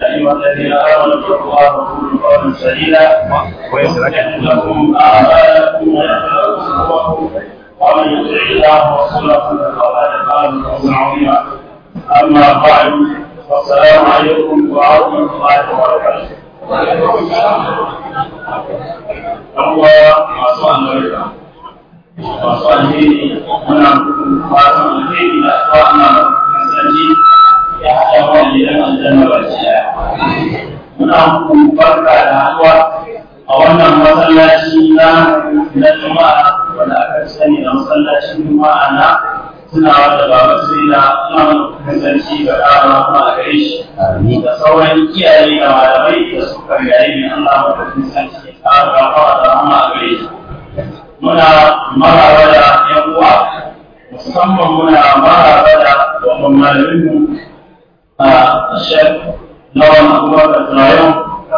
أيها الذين آمنوا اتقوا الله وقولوا قولا سديدا ويصلح لكم أعمالكم ويغفر لكم ذنوبكم ومن يطع الله ورسوله فقد فاز فوزا عظيما أما بعد فالسلام عليكم ورحمة الله وبركاته. Allah masu albarka masu alheri muna masu alheri da asuwa ana kasance ya haɗa wani gidan aljanna ba shi ɗaya. Muna muku barka da haɗuwa a wannan masallaci na na Juma'a wanda aka sani da masallacin Juma'a na tunawa da baba sai da ina kasance ga ɗara kuma a gare shi. Da sauran iyaye da malamai da suka gari ne Allah maka kasance a rafawa da rahama a gare shi. Muna maraba da ‘yan uwa musamman muna maraba da babban malaminmu الشيخ نوى أبواب الزرايون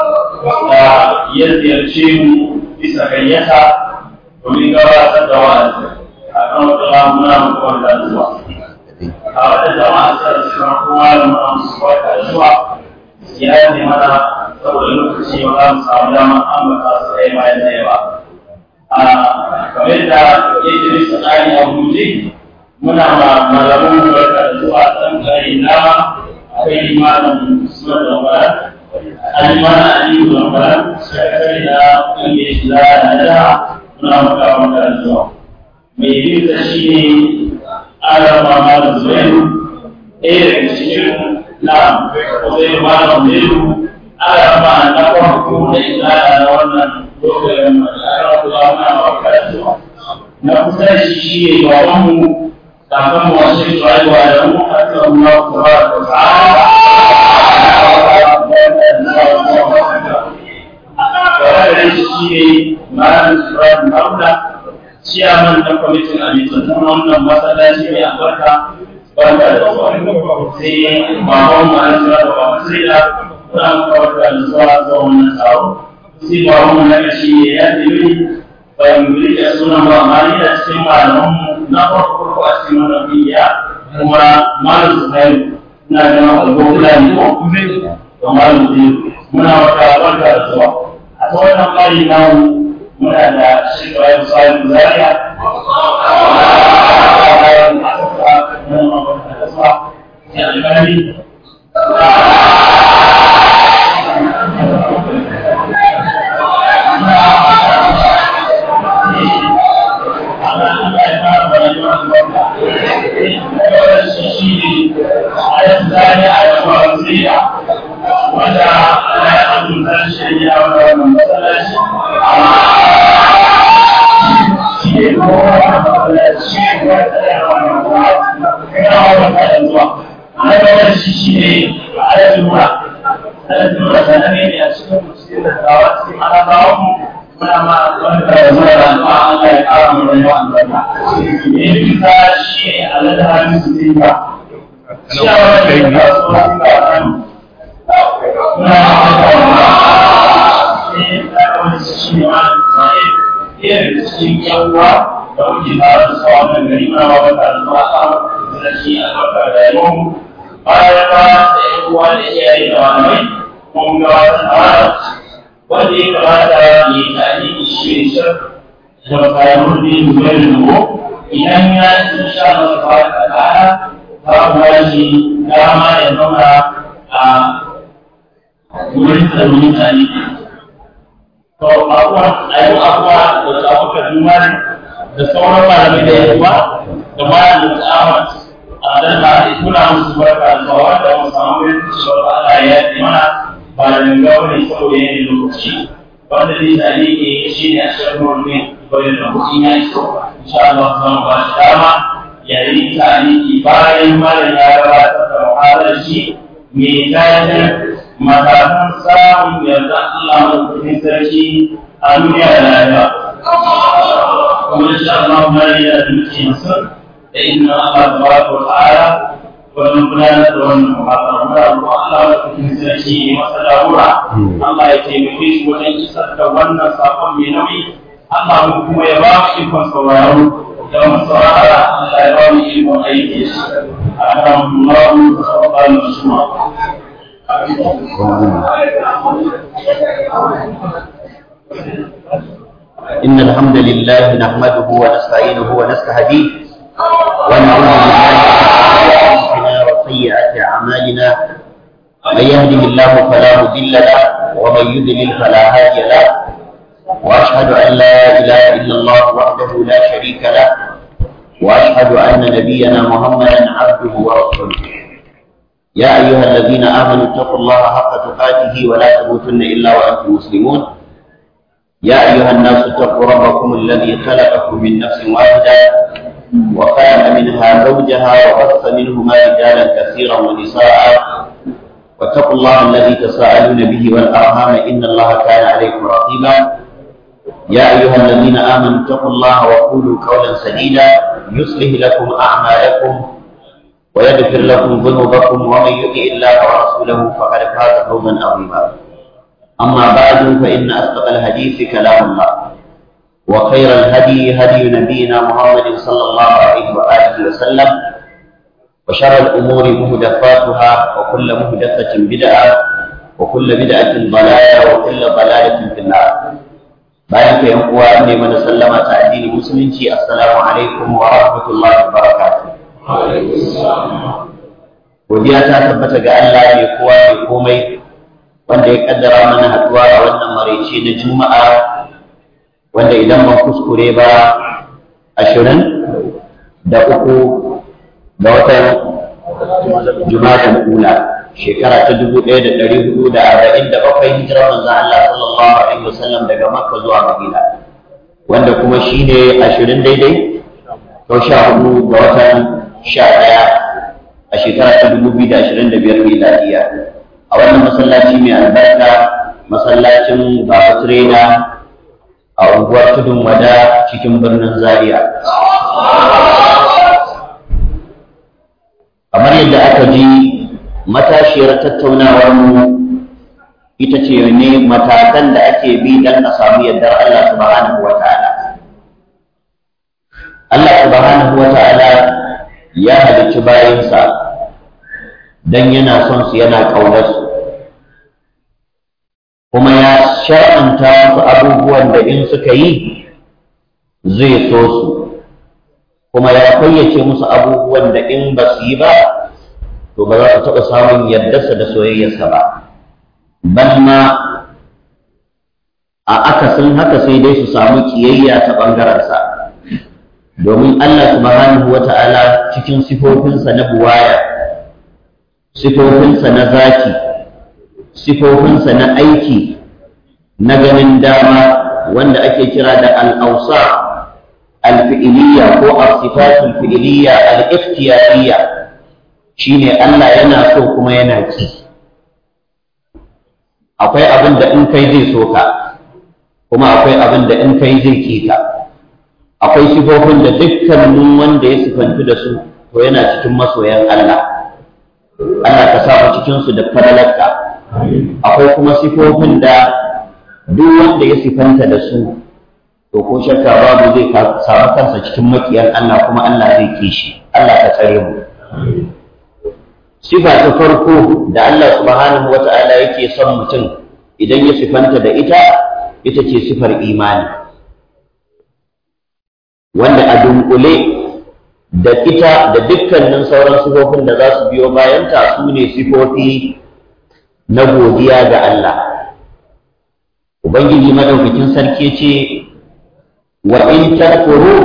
يزيرشي bisa gayyata domin gabatar da wa'azi a kan wata muna mutuwar da zuwa. A wata jama'a ta suna kuma da muna musu barka da zuwa ya yi mana saboda lokaci ba za mu samu damar ambata su ɗaya bayan ɗaya ba. A kamar da yake bisa tsari a guje muna ma malamin barka da zuwa ɗan gari na akwai malam suna da wara an mana aliyu da wara shekari da ƙungiyar shi za a da muna maka maka da zuwa mai bin da shi ne alama malam zuwairu ɗaya daga cikin na zai malam zuwairu alama na farko da izala na wannan lokacin alama kuma muna maka da zuwa na kusa da shi shi ne babanmu kafin mu wasu rayuwa da mu haka Allah tabaraka wa ta'ala Kawai shi ne Malam Ibrahim Haruna, ciyaman na kwamitin amintattun wannan masallaci mai albarka barka da zuwa. Sai babban Malam Ibrahim Babu Sida, kuna kawar da zuwa zuwa wannan taro. Sai babban na shi ne ya tafi bayan rike sunan ba amma ni da cikin malamanmu na farko a cikin wannan biya kuma malam Zuhairu ina da alƙawla ne ko to malam Zuhairu muna wata barka da zuwa a ta wannan ƙari na muna da shi Ibrahim Salim Zaria الثاني على الفرنسية وجاء لا يقدم ذا الشيء ولا من هذا الشيء على المرأة على المرأة سنين أشهر مسيرة دعوات على دعوهم ولما wanda ya zo da alfa Allah ya kara mu rayuwa albarka. Ne bisa shi Allah da hannun su dinka cikin yawwa da muke tare da tsawon nan gari muna ba baka da zuwa samun da shi a baka da yawon bayan ba da yan uwa da iyaye da malamai mun ga wata tsara wanda ya kamata ya yi tarihi shi ne shar da bayan rubin zuwa da nubo idan ya ci sha masa ba da ta'ala babu wani dama ya zauna a wurin tsaron mutane. To, abuwa, a yi abuwa da tsafuka jumani da sauran malamai da yawa da malam da tsawon a dan ba a kuna musu barka da tsawa da mu samu yin cewa Allah ya yi mana ba da ganga wani saboda yin lokaci wanda zai tsari ke shi ne a shirin wani bayan da kuɗi ya iso insha Allah zan ba shi dama yayi tariki bayan mara ya gabatar da muhalar shi mai tajin matakan samun yarda Allah mafi sarki a duniya da lafiya. Kuma insha Allah mara ya duke masu da inna Allah tabaraka wa ta'ala wannan gudanar da wannan muhalar mara ruwa Allah mafi sarki ya masa jagora Allah ya taimake shi wajen isar da wannan sakon mai nauyi Allah kuma ya ba shi ikon sauraro يوم الصلاة لا يرى إلم أيدي أكرم الله وقال مسمى إن الحمد لله نحمده ونستعينه ونستهديه ونعوذ بالله من أنفسنا وسيئات أعمالنا من يهده الله فلا مضل له ومن يضلل فلا هادي له وأشهد أن لا إله إلا الله وحده لا شريك له وأشهد أن نبينا محمدا عبده ورسوله يا أيها الذين آمنوا اتقوا الله حق تقاته ولا تموتن إلا وأنتم مسلمون يا أيها الناس اتقوا ربكم الذي خلقكم من نفس واحدة وخلق منها زوجها وبث منهما رجالا كثيرا ونساء واتقوا الله الذي تساءلون به والأرحام إن الله كان عليكم رقيبا يا أيها الذين آمنوا اتقوا الله وقولوا قولا سديدا يصلح لكم أعمالكم ويغفر لكم ذنوبكم ومن يطع الله ورسوله فقد فاز فوزا عظيما أما بعد فإن أصدق الحديث كلام الله وخير الهدي هدي نبينا محمد صلى الله عليه وآله وسلم وشر الأمور مهدفاتها وكل مهدفة بدعة وكل بدعة ضلالة وكل ضلالة في النار bayan ka yan uwa ne mana sallama ta addinin musulunci assalamu alaikum wa rahmatullahi wa barakatuh godiya ta tabbata ga Allah mai kowa mai komai wanda ya kaddara mana haduwa a wannan maraice na juma'a wanda idan ban kuskure ba ashirin da uku da watan juma'an ula shekara ta dubu ɗaya da ɗari hudu da arba'in da bakwai hijirar manzon Allah sallallahu alaihi wasallam daga Makka zuwa Madina wanda kuma shine ashirin daidai ko sha hudu ga watan sha ɗaya a shekara ta dubu biyu da ashirin da biyar miladiya a wannan masallaci mai albarka masallacin Baba Tirena a unguwar Tudun Wada cikin birnin Zaria kamar yadda aka ji matashiyar tattaunawar mu ita ce ne matakan da ake bi dan a samu yardar Allah subhanahu wa ta'ala Allah subhanahu wa ta'ala ya halicci bayansa dan yana son su yana ƙaunar su kuma ya shar'anta su abubuwan da in suka yi zai so su kuma ya fayyace musu abubuwan da in ba su yi ba to ba za su taɓa samun yardarsa da soyayyarsa ba ban ma a akasin haka sai dai su samu kiyayya ta ɓangarensa domin Allah subhanahu wa ta'ala cikin sifofinsa na buwaya sifofinsa na zaki sifofinsa na aiki na ganin dama wanda ake kira da al'ausa al-fi'iliya ko as-sifatul fi'iliya al-ikhtiyariyya shine Allah yana so kuma yana ki akwai abin da in kai zai so ka kuma akwai abin da in kai zai ki ka akwai sifofin da dukkanin wanda ya sifantu da su to yana cikin masoyan Allah Allah ka sa mu cikin su da fadalarka akwai kuma sifofin da duk wanda ya sifanta da su to ko shakka babu zai samu kansa cikin makiyan Allah kuma Allah zai kishi Allah ka tsare mu sifa ta farko da Allah subhanahu wa ta'ala yake son mutum idan ya sifanta da ita ita ce sifar imani wanda a dunkule da ita da dukkanin sauran sifofin da za su biyo bayanta su ne sifofi na godiya ga Allah Ubangiji madaukakin sarki ce wa in takfuru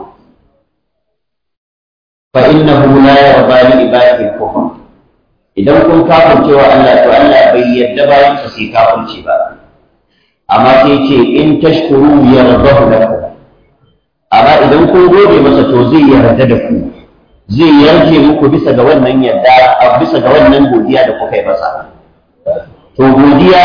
fa innahu la yarda li ibadihi al-kufr idan kun kafirce wa Allah to Allah bai yadda bayan sa sai kafirci ba amma sai ce in tashkuru yardahu lakum amma idan kun gode masa to zai yarda da ku zai yarje muku bisa ga wannan yarda a bisa ga wannan godiya da kuka yi masa to godiya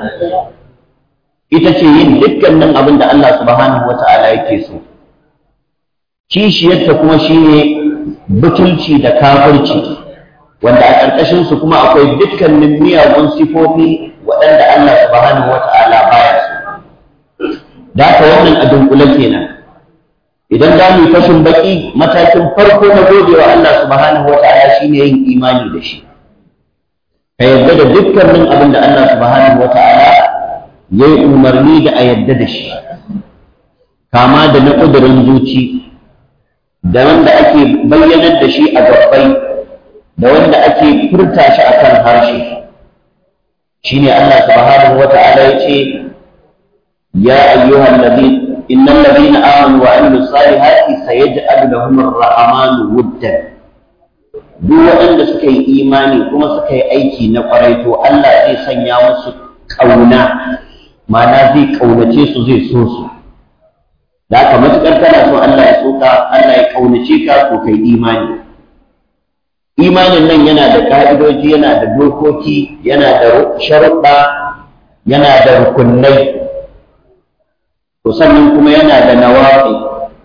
ita ce yin dukkanin abin da Allah subhanahu wata'ala yake so kishiyarta kuma shine butulci da kafirci wanda a ƙarƙashin su kuma akwai dukkanin miyagun sifofi waɗanda Allah subhanahu wata'ala baya so da haka wannan a dunkule kenan idan za mu yi fashin baki matakin farko na godewa Allah subhanahu wata'ala shine yin imani da shi ka yarda da dukkanin abin da Allah subhanahu wa ta'ala ya yi umarni da a yarda da shi kama da na ƙudurin zuci da wanda ake bayyanar da shi a gabbai da wanda ake furta shi a kan harshe shi ne Allah subhanahu wa ta'ala ya ce ya ayyuhan nabi innal ladina amanu wa amilus salihati sayaj'alu lahum ar-rahmanu wuddan duk waɗanda suka yi imani kuma suka yi aiki na ƙwarai to Allah zai sanya musu ƙauna ma'ana zai ƙaunace su zai so su da haka matuƙar kana so Allah ya so ka Allah ya ƙaunace ka ko kai imani imanin nan yana da ƙa'idoji yana da dokoki yana da sharuɗa yana da rukunai to sannan kuma yana da nawafi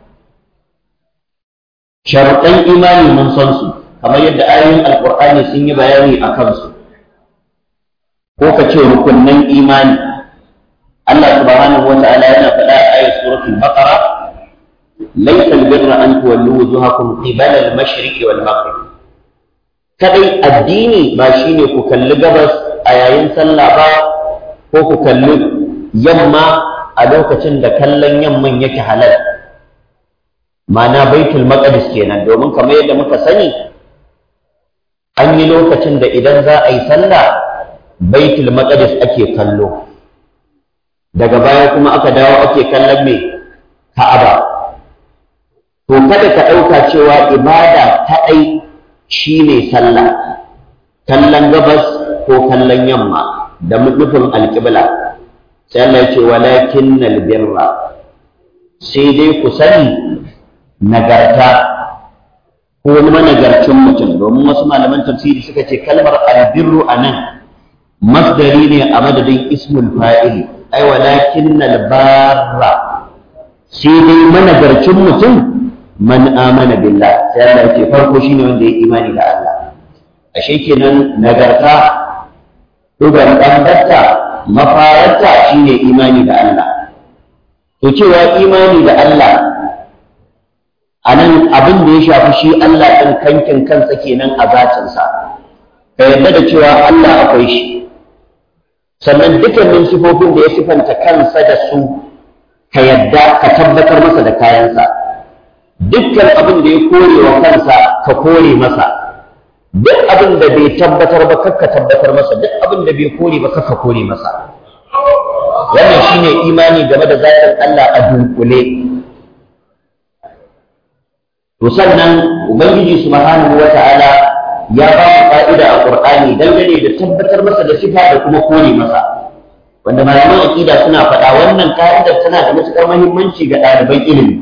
sharuɗan imani mun san su kamar yadda ayoyin alkur'ani sun yi bayani a kansu ko ka ce rukunnan imani Allah subhanahu wa ta'ala yana faɗa a ayat suratul baqara laysa albirra an tuwallu wujuhakum qibala al-mashriq wal maghrib kadai addini ba shine ku kalli gabas a yayin sallah ba ko ku kalli yamma a lokacin da kallon yamman yake halal ma'ana baitul maqdis kenan domin kamar yadda muka sani an yi lokacin da idan za a yi sallah baitul maqdis ake kallo daga baya kuma aka dawo ake kallon me ka'aba to kada ka ɗauka cewa ibada kaɗai shine sallah kallon gabas ko kallon yamma da nufin alƙibla sai Allah ya ce walakinnal birra sai dai ku sani nagarta ko wani managarcin mutum domin wasu malaman tafsiri suka ce kalmar albirru a nan masdari ne a madadin ismul fa'ili ai walakin barra sai dai managarcin mutum man amana billah sai Allah ya ce farko shine wanda ya imani da Allah ashe kenan nagarta dugan dangarta mafararta shine imani da Allah to cewa imani da Allah a nan abin da ya shafi shi Allah ɗin kankin kansa kenan a zatinsa ka yarda da cewa Allah akwai shi sannan dukkanin sifofin da ya sifanta kansa da su ka yadda ka tabbatar masa da kayansa dukkan abin da ya kore wa kansa ka kore masa duk abin da bai tabbatar ba kakka tabbatar masa duk abin da bai kore ba kakka kore masa wannan shine imani game da zatin Allah a dunkule to sannan ubangiji subhanahu wata'ala ya ba mu fa'ida a qur'ani dangane da tabbatar masa da sifa da kuma kore masa wanda malaman aqida suna faɗa wannan ka'idar tana da matuƙar muhimmanci ga ɗaliban ilimi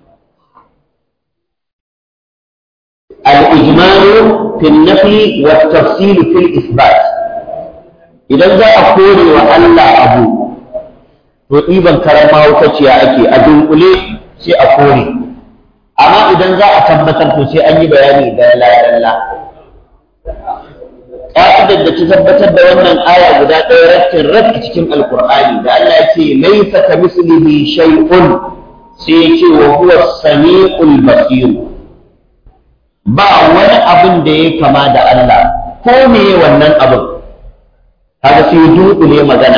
al-ijmalu fi an-nafi wa at-tafsil fi al-ithbat idan za a kore wa Allah abu to ɗiban karama wukaciya ake a dunkule sai a kore amma idan za a tabbatar to sai an yi bayani dalla dalla ƙa'idar da ta tabbatar da wannan aya guda ɗaya rattin rat a cikin alkur'ani da Allah ya ce laisa ka mislihi shay'un sai ya ce wa huwa samiul basir ba wani abin da ya kama da Allah ko me wannan abin kaga sai dunkule magana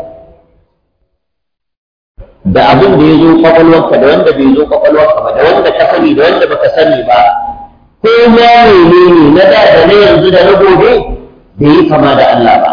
da abin da ya zo kwakwalwarka da wanda bai zo kwakwalwarka ba da wanda ka sani da wanda baka sani ba ko ma menene na da da na yanzu da na gobe bai yi kama da Allah ba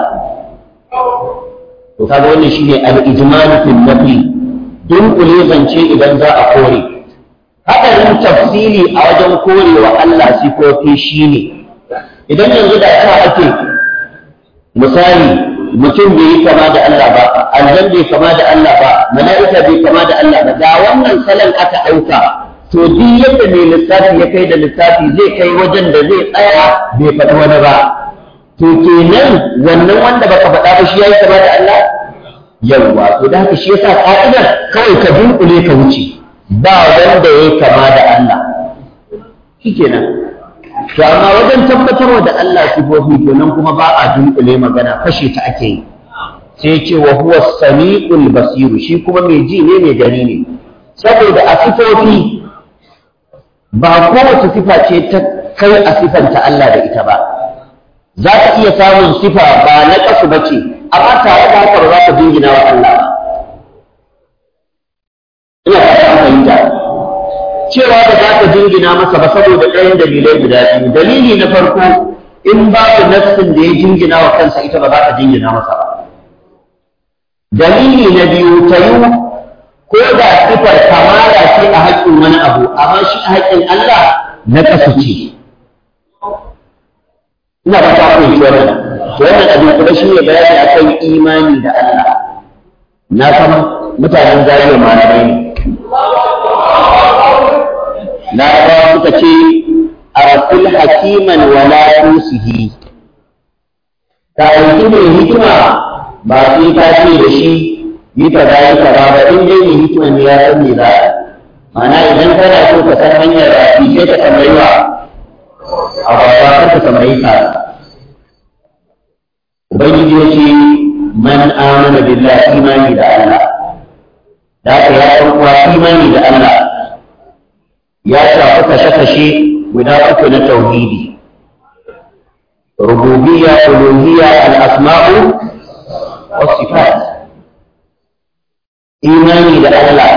to kaga wannan shine al-ijmal fil nafi dunkule zance idan za a kore hadarin tafsili a wajen korewa Allah sifofi shine idan yanzu da ta ake misali mutum bai yi kama da Allah ba aljan bai kama da Allah ba mala'ika bai kama da Allah ba da wannan salon aka ɗauka to duk yadda mai lissafi ya kai da lissafi zai kai wajen da zai tsaya bai faɗi wani ba to kenan wannan wanda baka faɗa ba shi yayi kama da Allah yawwa to da haka shi yasa ka'idar kawai ka dunkule ka wuce ba wanda yayi kama da Allah shikenan to amma wajen tabbatarwa da Allah sifofi to nan kuma ba a dunkule magana fashe ta ake yi sai ce wa huwa samiul basiru shi kuma mai ji ne mai gani ne saboda a sifofi ba kowace sifa ce ta kai a sifanta Allah da ita ba za ka iya samun sifa ba na kasu ba ce amma tare da haka ba za ka jingina wa Allah ina fata fahimta cewa da za ka jingina masa ba saboda ɗayan dalilai guda biyu dalili na farko in babu nassin da ya jingina wa kansa ita ba za ka jingina masa ba dalili na biyu ta yi ko da sifar kamala ce a haƙƙin wani abu amma shi a haƙƙin Allah na kasu ce ina ba ta kuma wannan wannan abin kuma shi ne bayani akan imani da Allah na san mutanen zariya malamai ne na ba suka ce arsul hakiman wala tusihi ka aiki mai hikima ba sai ka ce da shi yi ka za yi ka ba ba in dai mai hikima ne ya san me za a ma'ana idan kana so ka san hanyar rafi sai ka tambayi wa a baba kar ka tambayi ka ubangiji ya ce man amana billahi imani da Allah da haka ya san kuwa imani da Allah ya shafi kashe-kashe guda uku na tauhidi rububiyya uluhiyya al-asma'u was sifat imani da Allah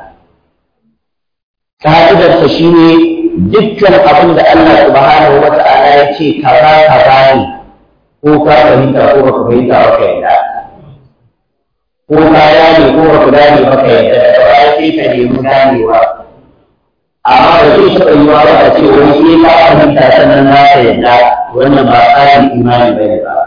ka'idarsa shine dukkan abin da Allah subhanahu wa ta'ala ya ce kaza kaza ne ko ka fahimta ko baka fahimta ba ka yadda ko ka gane ko baka gane ba ka yadda da ba sai ka nemi ganewa amma ba zai taɓa yiwa ba a ce wani sai ka fahimta sannan za ka yadda wannan ba tsarin imani ba ne ba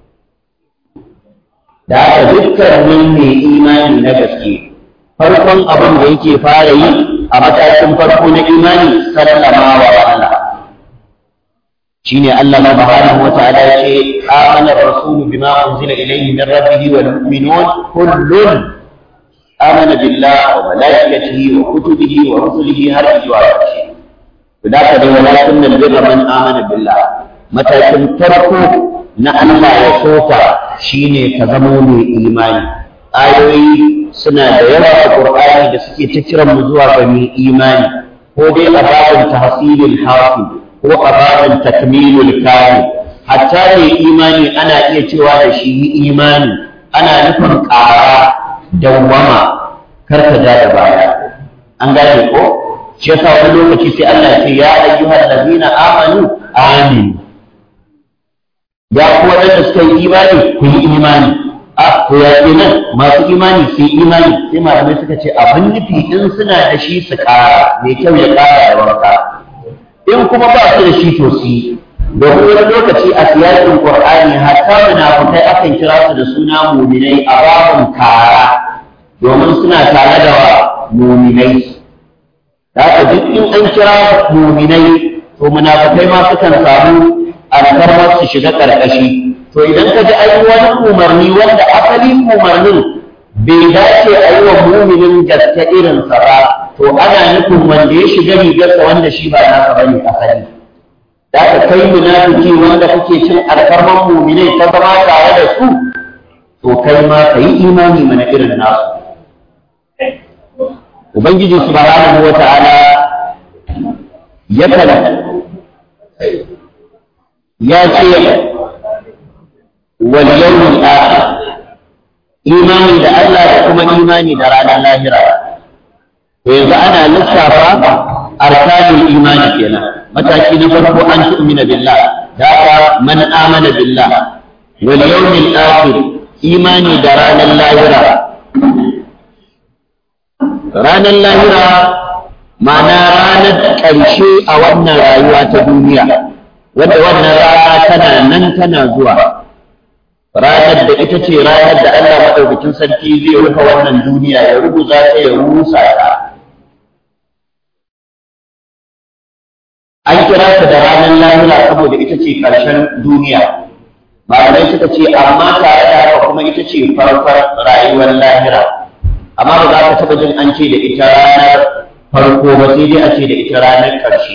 da haka dukkanin mai imani na gaske farkon abin da yake fara yi a matakin farko na imani sallama wa Allah shine Allah subhanahu wa ta'ala ya ce amana ar-rasulu bima unzila ilayhi min rabbih wal mu'minun kullun amana billahi wa malaikatihi wa kutubihi wa rusulihi har zuwa ƙarshe da ka dai walakin nan birra man amana billah matakin farko na Allah ya soka shine ka zama mai imani ayoyi suna da yawa a Qur'ani da suke ta kiran mu zuwa ga mai imani ko dai a babin tahsilul hafi ko a babin takmilul kamil hatta mai imani ana iya cewa da shi imani ana nufin ƙara dawwama kar ka ja da baya an gane ko shi yasa wani lokaci sai Allah ya ce ya ayyuhal ladina amanu amin ya ku waɗanda suka yi imani ku yi imani a ko ya ce nan masu imani su yi imani sai malamai suka ce abin nufi in suna da shi su ƙara mai kyau ya ƙara da wanka in kuma ba su da shi to su yi domin wani lokaci a siyasin qur'ani hatta munafukai akan kira su da suna muminai a babun kara domin suna tare da wa muminai da haka duk in an kira muminai to munafukai ma sukan samu alfarmar su shiga ƙarƙashi to idan ka ji an yi wani umarni wanda asalin umarnin bai dace a yi wa muminin gaske irinsa ba to ana nufin wanda ya shiga rigarsa wanda shi ba nasa bane asali da ka kai munafiki wanda kake cin alfarman muminai ta zama tare da su to kai ma ka yi imani mana irin nasu ubangiji subhanahu wa ta'ala yakan ya ce wal yawmil akhir imani da Allah da kuma imani da ranar lahira to yanzu ana lissafa arkanul imani kenan mataki na farko an tu'mina billah da man amana billah wal yawmil akhir imani da ranar lahira ranar lahira ma'ana ranar ƙarshe a wannan rayuwa ta duniya wadda wannan rana tana nan tana zuwa ranar da ita ce ranar da Allah maɗaukakin sarki zai rufe wannan duniya ya rubuta ta ya rusa ta an kira ta da ranar lahira saboda ita ce ƙarshen duniya malamai suka ce amma tare da haka kuma ita ce farkon rayuwar lahira amma ba za ka taɓa jin an ce da ita ranar farko ba sai dai a ce da ita ranar ƙarshe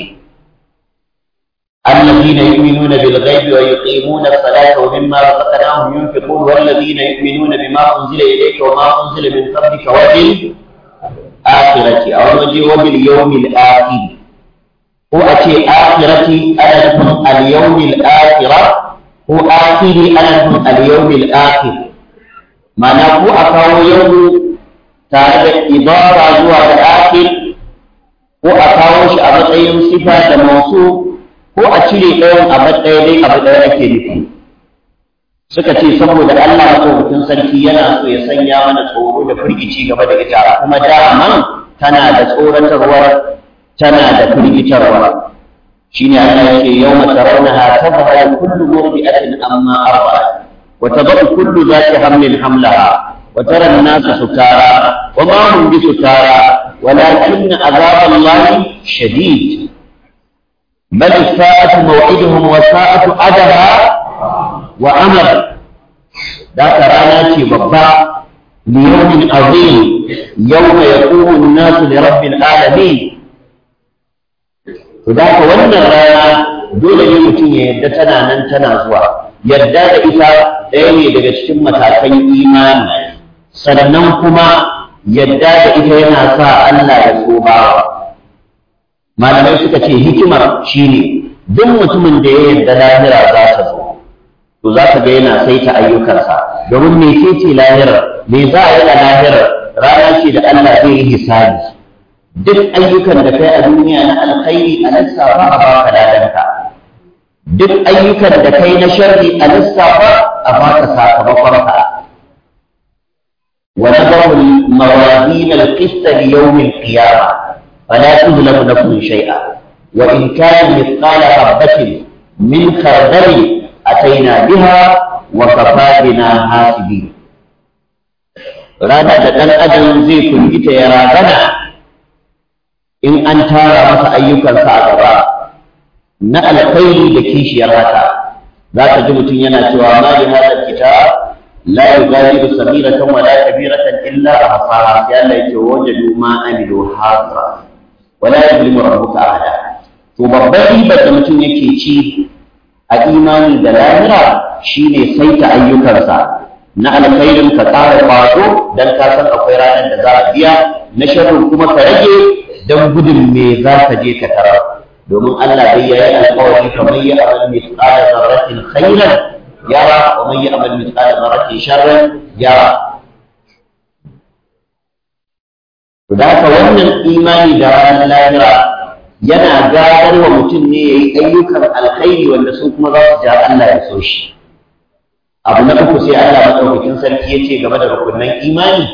الذين يؤمنون بالغيب ويقيمون الصلاة ومما رزقناهم ينفقون والذين يؤمنون بما أنزل إليك وما أنزل من قبلك وبالآخرة أو نجي وباليوم الآخر هو أتي آخرة أنا لكم اليوم الآخرة ko akiri ana nufin al-yawmil akhir ma'ana ko a kawo yau tare da ibara zuwa da akhir ko a kawo shi a matsayin sifa da masu ko a cire ɗayan a matsayin dai abu ɗaya ake nufi suka ce saboda Allah maɗaukakin sarki yana so ya sanya mana tsoro da firgici game da ita kuma daman tana da tsoratarwa tana da firgitarwa shine Allah yake yawma tarawnaha tadhharu kullu murdi'atin amma arba'at wa tadhu kullu dhati hamlin hamlaha wa tara an-nasa sukara wa ma hum bisukara walakin azab Allah shadid bal sa'atu maw'iduhum wa sa'atu adaha wa amr da rana ce babba liyawmin azim yawma yaqumu an-nasu li rabbil alamin To da ka wannan rana dole ne mutum ya yarda tana nan tana zuwa. Yarda da ita ɗaya ne daga cikin matakan imani. Sannan kuma yarda da ita yana sa Allah ya so bawa. Malamai suka ce hikimar shine duk mutumin da ya yarda lahira za ta zo. To za ka ga yana saita ayyukansa. Domin me ce lahirar? Me za a yi a lahirar? Rana ce da Allah zai yi hisabi. duk ayyukan da kai a duniya na alkhairi a lissafa a baka ladanka duk ayyukan da kai na sharri a lissafa a baka sakamakonka wa nadaru mawazin al-qist li yawm al-qiyamah fala tuzlamu nafsun shay'a wa in kana mithqala habatin min khardal ataina biha wa kafa bina hasibin ranar da ɗan adam zai firgita ya ragana in an tara masa ayyukansa a gaba na alkhairi da kishiyar haka za ka ji mutum yana cewa ma li hadha kitab la yughadiru sabiratan wa la kabiratan illa ahsaha sai Allah yake wajadu ma amilu hadra wa la yuzlimu rabbuka ahada to babban ribar da mutum yake ci a imani da lahira shine saita ayyukansa na alkhairin ka ƙara kwazo dan ka san akwai ranar da za a biya na sharrin kuma ka rage don gudun me za ka je ka tarar domin Allah bai yayi alƙawari kamar ya amal mithqala dharratin khairan yara wa man ya'mal mithqala dharratin sharran yara to da haka wannan imani da ranar lahira yana gadar wa mutum ne yayi ayyukan alkhairi wanda su kuma za su ja Allah ya so shi abu na uku sai Allah madaukakin sarki ya ce game da rukunin imani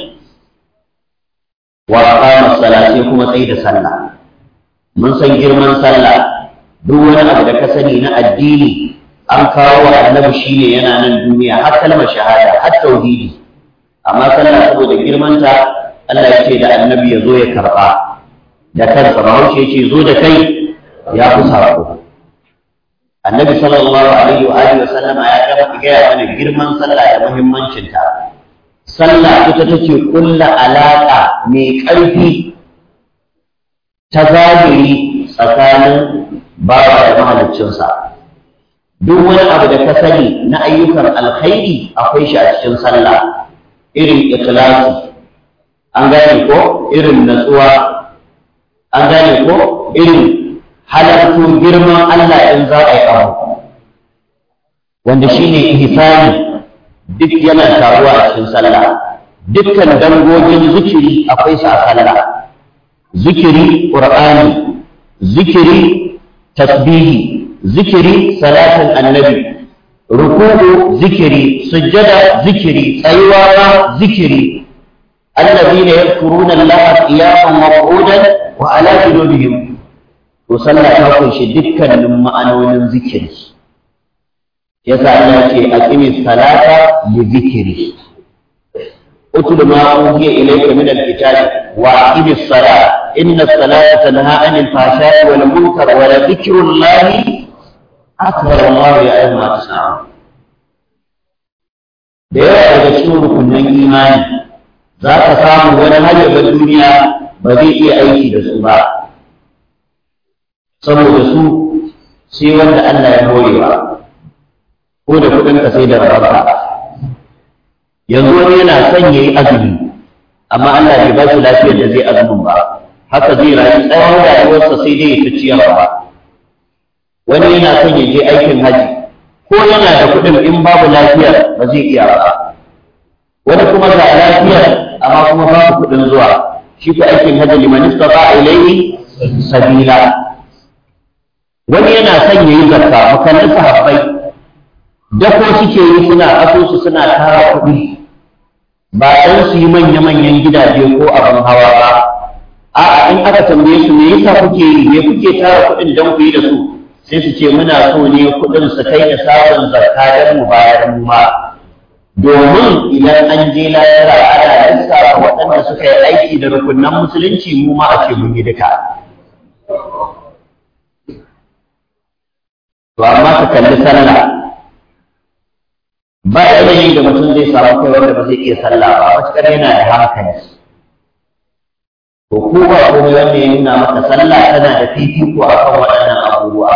wa aqama salati kuma tsayi da sallah mun san girman sallah duk wani abu da ka sani na addini an kawo wa annabi shine yana nan duniya har kalmar shahada har tauhidi amma sallah saboda girmanta Allah ya ce da annabi ya zo ya karba da kansa bahaushe ya ce zo da kai ya fi sako annabi sallallahu alaihi wa alihi wa sallama ya gama gaya mana girman sallah da muhimmancinta sallah ita take kulla alaƙa mai ƙarfi ta zahiri tsakanin bawa da mahaliccinsa duk wani abu da ka sani na ayyukan alkhairi akwai shi a cikin sallah irin ikhlasi an gane ko irin natsuwa an gane ko irin halartu girman Allah in za a yi abu wanda shine ihsani duk yana taruwa a cikin sallah dukkan dangogin zikiri akwai su a sallah zikiri qur'ani zikiri tasbihi zikiri salatin annabi ruku'u zikiri sujjada zikiri tsayuwa zikiri alladhina yadhkuruna allaha qiyaman wa qu'udan wa ala junubihim to sallah ta kunshi dukkanin ma'anonin zikiri yasa Allah ce aqimi salata li dhikri utlu ma uhiya ilayka min al-kitab wa aqimi as-salata inna as-salata tanha 'anil fahsha'i wal munkar wa la dhikrullahi akbar Allah ya ayyuha tasawun da yawa daga cikin rukunin imani za ka samu wani hajjabar duniya ba zai iya aiki da su ba saboda su sai wanda Allah ya horewa ko da kuɗin ka sai da rabarka yanzu wani yana son ya yi azumi amma Allah bai ba shi lafiyar da zai azumin ba haka zai rayu tsawon rayuwarsa sai dai ya ta ciyarwa wani yana son ya je aikin haji ko yana da kuɗin in babu lafiyar ba zai iya ba wani kuma ga lafiyar amma kuma babu kuɗin zuwa shi ko aikin hajji liman istata ilayhi sabila wani yana son yayi zakka makalli sahabbai dako suke yi suna asusu suna tara kuɗi ba dan su yi manya-manyan gidaje ko abin hawa ba a'a in aka tambaye su me yasa kuke yi me kuke tara kuɗin dan ku yi da su sai su ce muna so ne kuɗin su kai da sabon zakka dan mu bayar mu ma domin idan an je lahira ana lissafa waɗanda suka yi aiki da rukunan musulunci mu ma a ce mun yi duka to amma ka kalli sallah ba yanayi da mutum zai samu kai wanda ba zai iya sallah ba matuƙar yana da hankali to ko ba komai wanda ya nuna maka sallah tana da fifiko akan waɗannan abubuwa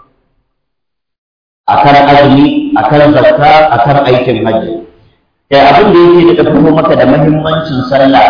akan azumi akan zakka akan aikin hajji kai abin da yake da fito maka da muhimmancin sallah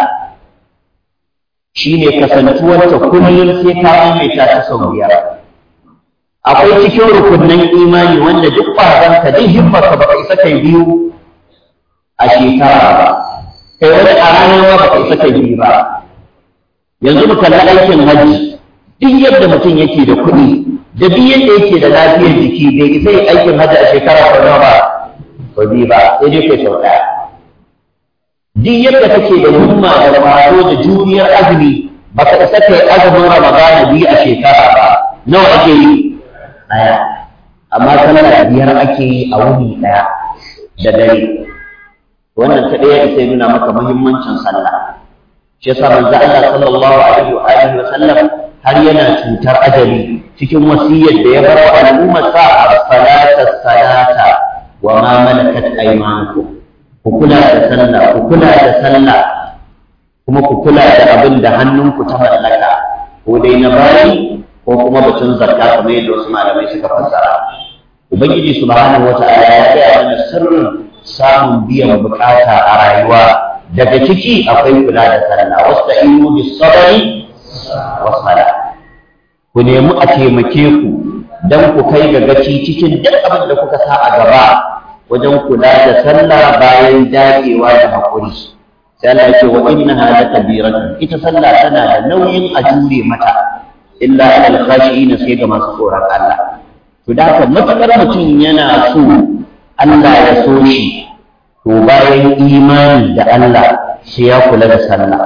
shine kasantuwar ta kullum sai ka maimaita ta sau biyar akwai cikin rukunin imani wanda duk ƙwazon ka duk himmarka baka isa kai biyu a shekara ba kai wani a ranar ma baka isa kai biyu ba yanzu mu kalli aikin hajji duk yadda mutum yake da kuɗi da duk yadda yake da lafiyar jiki bai isa yi aikin hajji a shekara ko nawa ba ko biyu ba sai dai kai sau ɗaya duk yadda kake da himma da ƙwazo da juriyar azumi baka isa kai azumin ramadana biyu a shekara ba nawa ake yi ɗaya amma sallah biyar ake yi a wuni ɗaya da dare wannan ta ɗaya isa nuna maka muhimmancin sallah shi yasa manzo Allah sallallahu alaihi wa alihi wa sallam har yana cutar ajali cikin wasiyar da ya bar wa al'ummar sa as-salata salata wa ma malakat aymanukum ku kula da sallah ku kula da sallah kuma ku kula da abin da hannunku ta mallaka ko dai na bayi ko kuma batun zakka kamar yadda wasu malamai suka fassara ubangiji subhanahu wata'ala ya gaya mana sirrin samun biyan bukata a rayuwa daga ciki akwai kula da sallah wasta'inu bis sabri was sala ku nemi a taimake ku dan ku kai ga gaci cikin duk abin da kuka sa a gaba wajen kula da sallah bayan dagewa da hakuri sai Allah ya ce wa innaha lakabiratun ita sallah tana da nauyin a jure mata illa alal khashi'in sai ga masu tsoron Allah to da haka matakar mutum yana so Allah ya so shi to bayan imani da Allah sai ya kula da sallah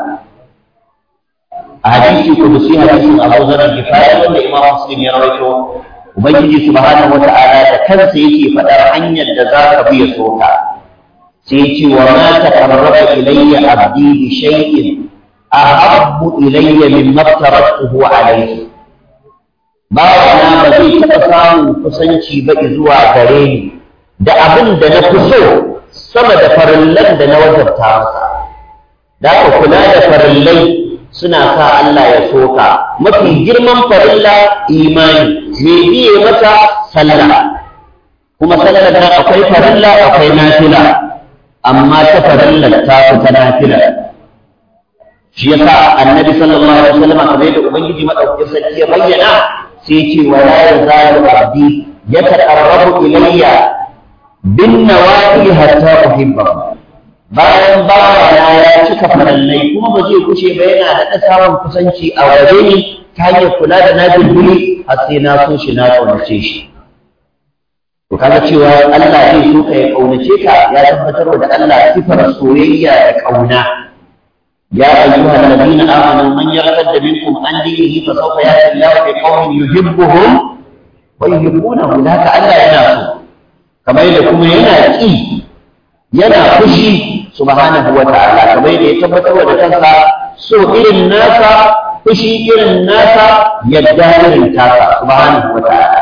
a hadisi kudusi hadisin Abu Zar al-Ghifari wanda Imam Muslim ya rawaito Ubangiji subhanahu wata'ala da kansa yake faɗar hanyar da za ka bi ya soka sai ce wa ma taqarraba ilayya abdi bi shay'in ahabbu ilayya mimma aftaratuhu alayhi bawa na ba zai taɓa samun kusanci ba zuwa gare ni da abin da na fi so sama da farillan da na wajabta masa da ka kula da farillai suna sa Allah ya soka mafi girman farilla imani me biye mata sallah kuma sallar nan akwai farilla akwai nafila amma ta farilla ta fi ta nafila shi yasa annabi sallallahu alaihi wasallam kamar yadda ubangiji madaukakin sarki ya bayyana sai ce wa la yazalu abdi yataqarrabu ilayya bin nawafil hatta uhibbahu bayan bawa na ya cika farallai kuma ba zai kushe ba yana daɗa samun kusanci a waje ni ta hanyar kula da nafil buli har sai na so shi na kaunace shi to kaga cewa Allah zai so ka ya kaunace ka ya tabbatar da Allah sifar soyayya da kauna يا أيها الذين آمنوا من يرتد منكم عن دينه فسوف يأتي الله بقوم يحبهم ويحبونه ذاك ألا يناسوا كما يقول يناسي ينا خشي سبحانه وتعالى كما يتبت ودكسا سوء الناس خشي الناس يدار الناس سبحانه وتعالى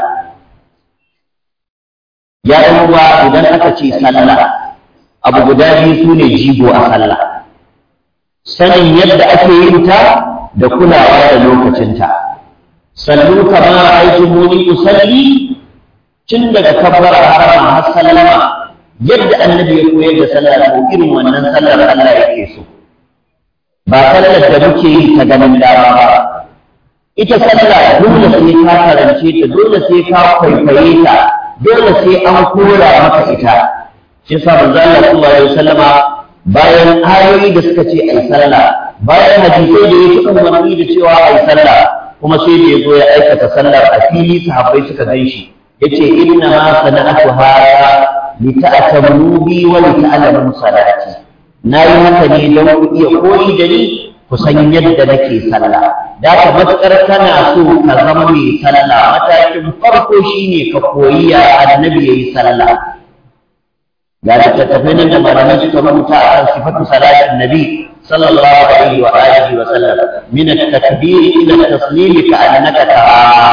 يا أيها إذا أتى صلى أبو بدابي سوني جيبوا أصلى sanin yadda ake yin ta da kulawa da lokacinta sallu kama aitumuni usalli tun daga kabbara harama har sallama yadda annabi ya koyar da sallah ko irin wannan sallar Allah yake so ba sallar da muke yi ta ganin dama ba ita sallah dole sai ka karance ta dole sai ka kwaikwaye ta dole sai an kora maka ita shi sa manzo Allah sallallahu alaihi wasallama bayan ayoyi da suka ce ai sallah bayan hadisai da yake umarni da cewa ai sallah kuma sai da yazo ya aikata sallar a fili sahabbai suka gan shi yace inna ma sana'atu hada li ta'tamu bi wa li ta'lamu salati nayi haka ne don ku iya koyi da ni ku san yadda nake sallah da ka matukar kana so ka zama mai sallah matakin farko shine ka koyi ya annabi yayi sallah ga littattafai nan da malamai suka rubuta a kan sifatu salatin nabi sallallahu alaihi wa alihi wa sallam min at-takbir ila at-taslim ka annaka tara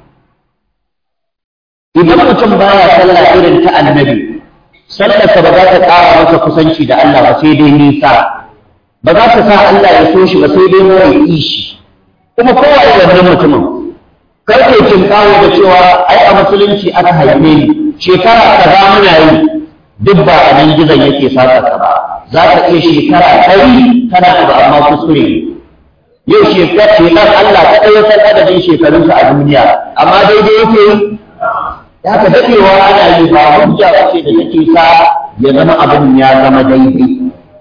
idan mutum baya sallah irin ta annabi sallarsa ba za ta ƙara masa kusanci da Allah ba sai dai nisa ba za ta sa Allah ya so shi ba sai dai mara yi shi kuma kowa ya wannan mutumin kar ke kin kawo da cewa ai a musulunci aka haife ni shekara kaza muna yi duk ba a nan gizon yake saka ka ba za ka iya shekara ɗari kana abu amma kuskure yau shekara shekar Allah ta ɗaya san adadin shekarunsa a duniya amma daidai yake yi ya ka daɗewa ana yi ba hujja ba ce da take sa ya zama abin ya zama daidai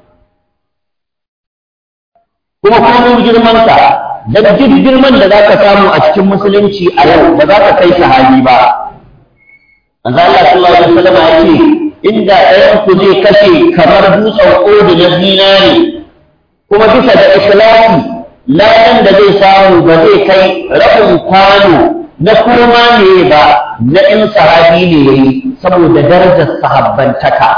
kuma komin girmansa da duk girman da za ka samu a cikin musulunci a yau ba za ka kai sahabi ba manzo Allah sallallahu alaihi wasallam ya ce inda ɗayan ku zai kashe kamar dutsen ƙodi na zinare kuma bisa da ikhlasi ladan da zai samu ba zai kai rabin kwano na koma ne ba na in sahabi ne yayi saboda darajar sahabbantaka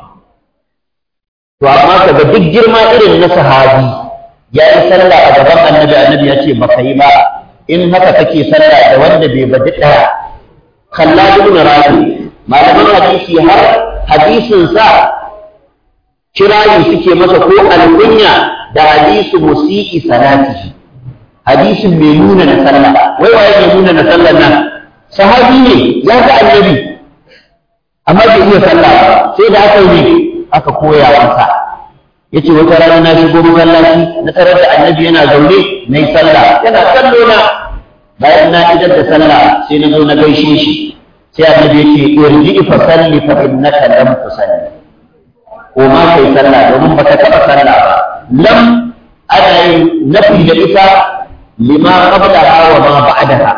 to amma kaga duk girma irin na sahabi ya yi sallah a gaban annabi annabi ya ce baka yi ba in haka kake sallah da wanda bai badi ɗaya kalla ibn rabi malaman hadisi har hadisin sa kirayi suke masa ko alkunya da hadisu musi'i salatihi hadisin mai nuna na sallah wai waye mai nuna na sallah nan sahabi ne ya ga annabi amma bai iya sallah ba sai da aka yi aka koya masa yace wata rana na shigo masallaci na tarar da annabi yana zaune nayi sallah yana kallo na bayan na idar da sallah sai na zo na gaishe shi sai annabi yace irji fa salli fa innaka lam tusalli ko ma kai sallah domin baka taba sallah ba lam ana yin nafi da ita lima qablaha wa ma ba'daha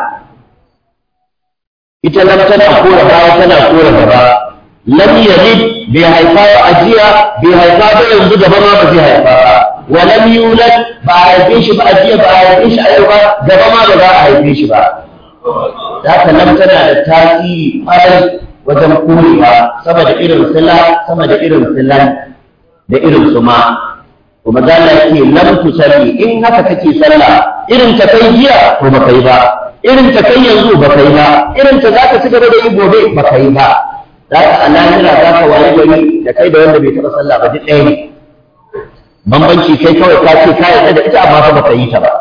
ita lam tana kora baya tana kora gaba lam yalid bai haifa ba ajiya bai haifa ba yanzu gaba ma ba zai haifa ba wa lam yulad ba a haife shi ba ajiya ba a haife shi a yau ba gaba ma ba za a haife shi ba haka lam tana da tasiri kwarai wajen korewa sama da irin sila sama da irin silan da irin suma kuma za Allah yake lam tusalli in haka kake sallah irin ta kai jiya to ba kai ba irin ta kai yanzu ba kai ba irin ta za ka ci gaba da yi gobe ba kai ba za ka a lahira za ka waye gari da kai da wanda bai taɓa sallah ba duk ɗaya ne bambanci kai kawai ka ce ka yarda da ita amma fa baka yi ta ba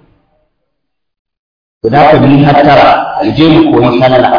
to da ka bi hattara je mu koyi sallah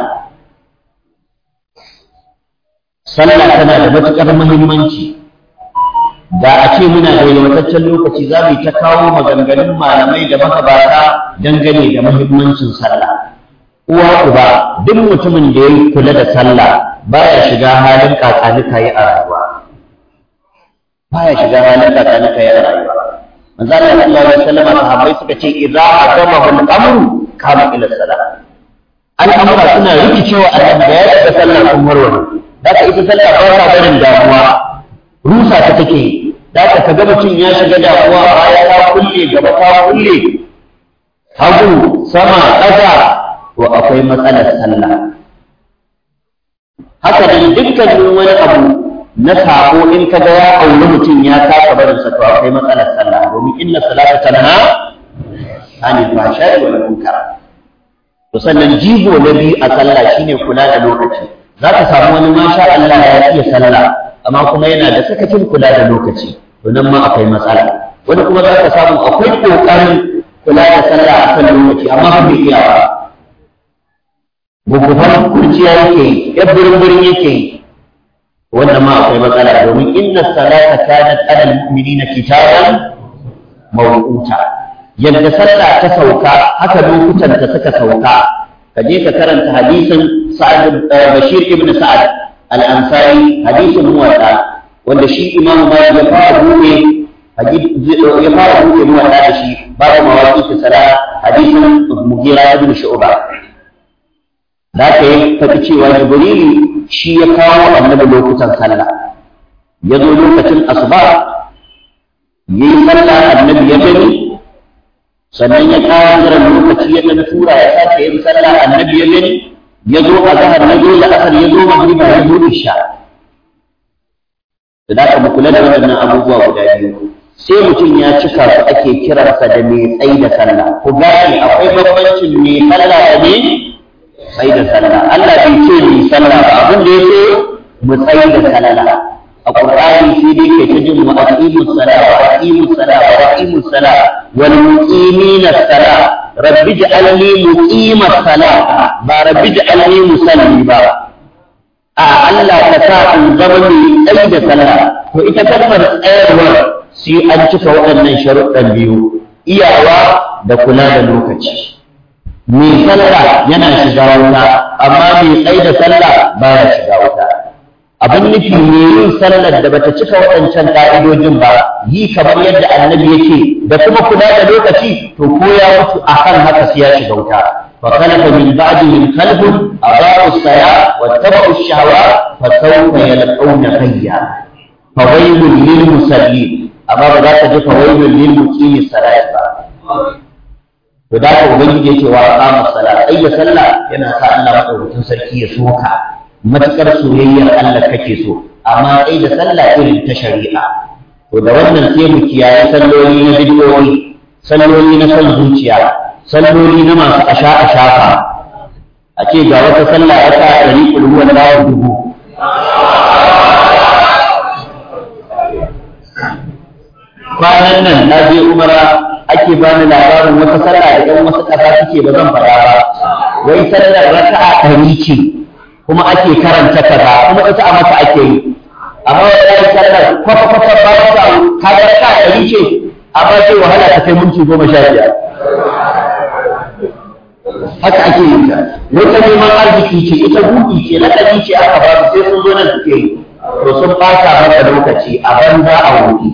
sallah tana da matuƙar muhimmanci da a ce muna da yawataccen lokaci za mu ta kawo maganganun malamai da magabata dangane da muhimmancin sallah uwa uba duk mutumin da ya kula da sallah baya shiga halin kakanika yi a rayuwa baya shiga halin kakanika yi a rayuwa manzo Allah sallallahu alaihi wasallam sahabbai suka ce idza aqamahu al-amru kama ila salat al'amura suna rikicewa annabi da ya shiga sallah kun warware da ita sallah ba ta barin damuwa rusa ta take da ka ga mutum ya shiga damuwa baya ta kulle gaba ta kulle hagu sama ƙasa to akwai matsalar sallah haka nan dukkanin wani abu na sako in ka ga ya auri mutum ya taka barin sa to akwai matsalar sallah domin inna salata tanha anil fahsha'i wal munkar to sannan jigo na biyu a sallah shine kula da lokaci za ka samu wani masha Allah ya iya sallah amma kuma yana da sakacin kula da lokaci to nan ma akwai matsala wani kuma za ka samu akwai kokarin kula da sallah a kan lokaci amma ba bai iya ba gugufan kurciya yake yi ya birin yake yi wannan ma akwai matsala domin inna salata kanat ala almu'minina kitaban mawquta yadda sallah ta sauka haka lokutan ta suka sauka ka je ka karanta hadisin Sa'ad Bashir ibn Sa'ad al-Ansari hadisin muwatta wanda shi Imam Malik ya fara buɗe ya fara buɗe muwatta da shi babu mawaqi ta sala hadisin Mughira ibn Shu'ba da ka yi faɗi cewa Jibrilu shi ya kawo annabi lokutan sallah ya zo lokacin asuba ya yi sallah annabi ya gani sannan ya kawo jiran lokaci ya ɗan tura ya sake yin sallah annabi ya gani ya zo a zahar ya zo la'asar ya zo magriba ya zo isha da za ka mu kula da waɗannan abubuwa guda biyu sai mutum ya cika su ake kiransa da mai tsayi da sallah ku gane akwai bambancin mai sallah da mai tsayi da sallah Allah bai ce mai sallah ba abin da ya ce mu tsayi da sallah a Qur'ani sai dai kai ta jin wa aqimus sala wa aqimus sala wa aqimus sala wal muqimina sala rabbi ja'alni muqimas sala ba rabbi ja'alni musalli ba a Allah ka sa in zama mai tsayi da sallah to ita kalmar tsayarwar sai an cika waɗannan sharuɗan biyu iyawa da kula da lokaci mai sallah yana shiga wuta amma mai tsayi da sallah baya shiga wuta abin nufi ne yin sallar da bata cika waɗancan ƙa'idojin ba yi kamar yadda annabi yake da kuma kula da lokaci to ko ya mutu akan haka sai ya shiga wuta fa khalafa min ba'dihim khalfun adaa'u as-salat wa tabu'u ash-shahawat fa sawfa yalqawna hayya fa waylun lil musallin amma ba za ka ji fa waylun lil muqimi salat ba to da ka ubangiji yake wa aqama salat ayya sallah yana sa Allah madaukakin sarki ya soka matuƙar soyayyar Allah kake so amma sai da sallah irin ta shari'a to da wannan sai mu kiyaye salloli na bidiyoyi salloli na son zuciya salloli na masu asha a shafa a ce ga wata sallah ya sa ɗari ƙulhuwan dawo dubu kwanan nan na je umara ake bani labarin wata sallah da ɗan wasu ƙasa suke ba zan faɗa ba wai sallar raka'a ɗari ce kuma ake karanta kaza kuma ita a mata ake yi amma wallahi sallar kwafa kwafa ba ta ka ga raka ɗari ce amma sai wahala ta kai minti goma sha biyar haka ake yin ta wata neman arziki ce ita buɗi ce lakabi ce aka ba su sai sun zo nan suke yi to sun ɓata maka lokaci a banza a wuri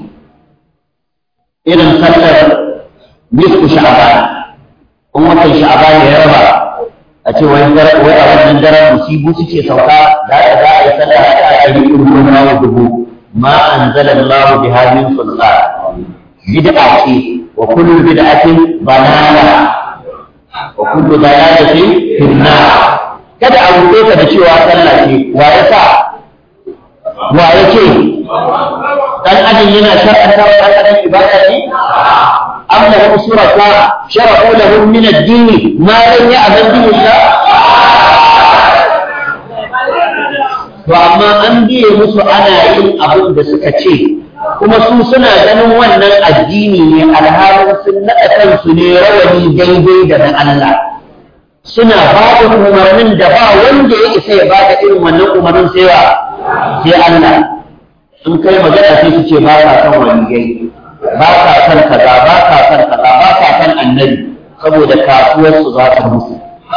irin sallar nisku sha'ban in watan sha'ban ya raba a ce wai a wannan daren musibu suke sauka da aka za a yi sallah a a yi irin na dubu ma anzala Allah bi hadin sultan bid'a ce wa kullu bid'atin balala wa kullu dalalatin finna kada a rubuce ka da cewa sallah ce wa ya sa wa ya ce dan adam yana shar'anta wa dan adam ibada ne أم لهم شركاء شرعوا لهم من الدين ما لم يأذن به الله to amma an biye musu ana yin abin da suka ce kuma su suna ganin wannan addini ne alhalin sun naɗa kansu ne rawani daidai da na Allah suna ba da umarnin da ba wanda ya isa ya ba da irin wannan umarnin sai wa sai Allah in kai magana sai su ce ba ka son waliyai ba ka san kaza ba ka san kaza ba ka san annabi saboda kasuwar su za ta mutu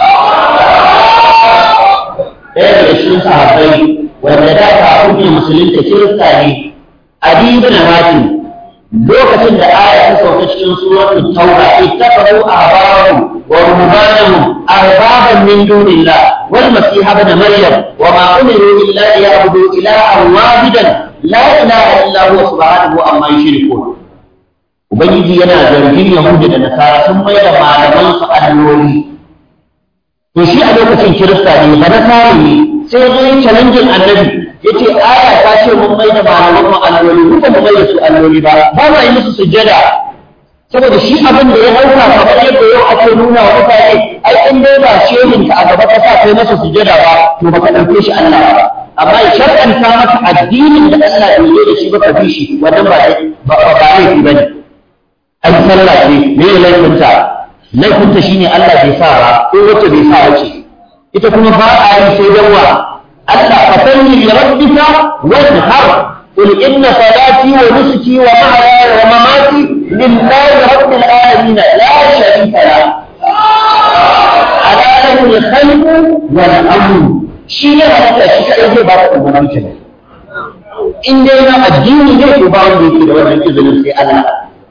ɗaya daga cikin sahabbai wanda da kafin ne musulunta kirista ne adi ibn hatim lokacin da aya ta sauka cikin suratul tauba ittaqu ahbarahum wa ruhbanahum arbaban min dunillah wal masih ibn maryam wa ma umiru illa liya'budu ilahan wahidan la ilaha illa huwa subhanahu amma yushrikun Ubangiji yana zargin Yahudu da Nasara sun mai da malaman su alloli. To shi a lokacin Kirista ne ba Nasara ne sai zo yin challenging annabi yace aya ta ce mun mai da malaman mu alloli mu ba mu mai da su alloli ba ba ma yi musu sujjada saboda shi abin da ya dauka kamar yadda yau ake nuna wa mutane ai in dai ba shehin ka a gaba ka sa kai masa sujjada ba to baka dauke shi Allah ba amma ya shar'anta maka addinin da Allah ya yi da shi ba ka bi shi wannan ba ba ba laifi bane an sallah ce me ne laifinta laifinta shine Allah bai sa ba ko wacce bai sa wace ita kuma ba a yi sai dan wa Allah fa salli li rabbika wanhar qul inna salati wa nusuki wa mahyaya wa mamati lillahi rabbil alamin la sharika la ala lahu al-khalqu wal amru shi ya halatta shi kadai zai ba ka umarnin ka in dai na addini ne to ba wanda yake da wannan izinin sai Allah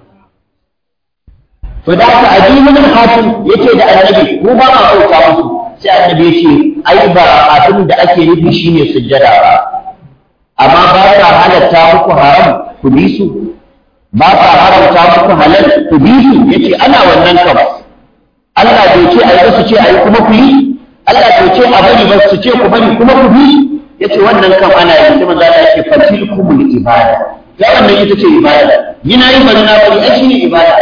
to da haka addinin hakim yake da annabi mu ba ma bauta musu sai annabi ya ce ai ba abin da ake nufi shine sujjada ba amma ba ta halatta muku haram ku bi su ba ta haramta muku halal ku bi su yace ana wannan kam Allah bai ce ai ba su ce ai kuma ku yi Allah bai ce a bari ba su ce ku bari kuma ku bi yace wannan kam ana yi sai manzo Allah yake fatilkumul ibada ya wannan ita ce ibada yana yin bari na bari ai shine ibada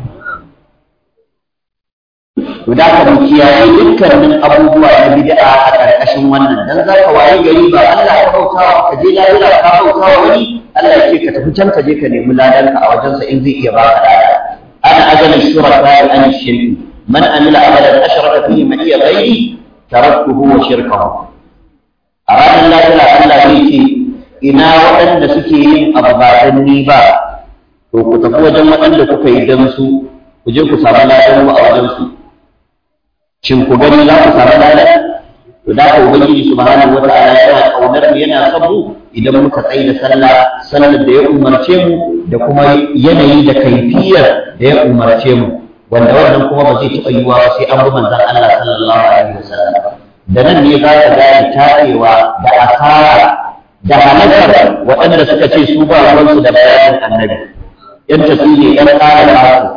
to da ka mu kiyaye dukkanin abubuwa na bid'a a karkashin wannan dan za ka waye gari ba Allah ka bautawa ka je lahira ka bautawa wani Allah ya ce ka tafi can ka je ka nemi ladan ka a wajensa in zai iya baka lada ana ajala shuraka an shirki man amila amalan ashraka fihi ma iya ghairi taraktuhu wa shirkahu a ranar lahira Allah ya ce ina waɗanda suke yin abu ba dan ni ba to ku tafi wajen waɗanda kuka yi dan su ku je ku samu ladan a wajen su shin ku gani za ku samu lada to da ka ubangiji subhanahu wa ta'ala yana kaunar mu yana son mu idan muka tsaye da sallah sallar da ya umarce mu da kuma yanayi da kaifiyar da ya umarce mu wanda wannan kuma ba zai taɓa yiwuwa ba sai an bi manzon Allah sallallahu alaihi wasallam da nan ne za ka gane tarewa da asara da halakar waɗanda suka ce su ba ruwansu da bayanin annabi yan tasiri yan ƙara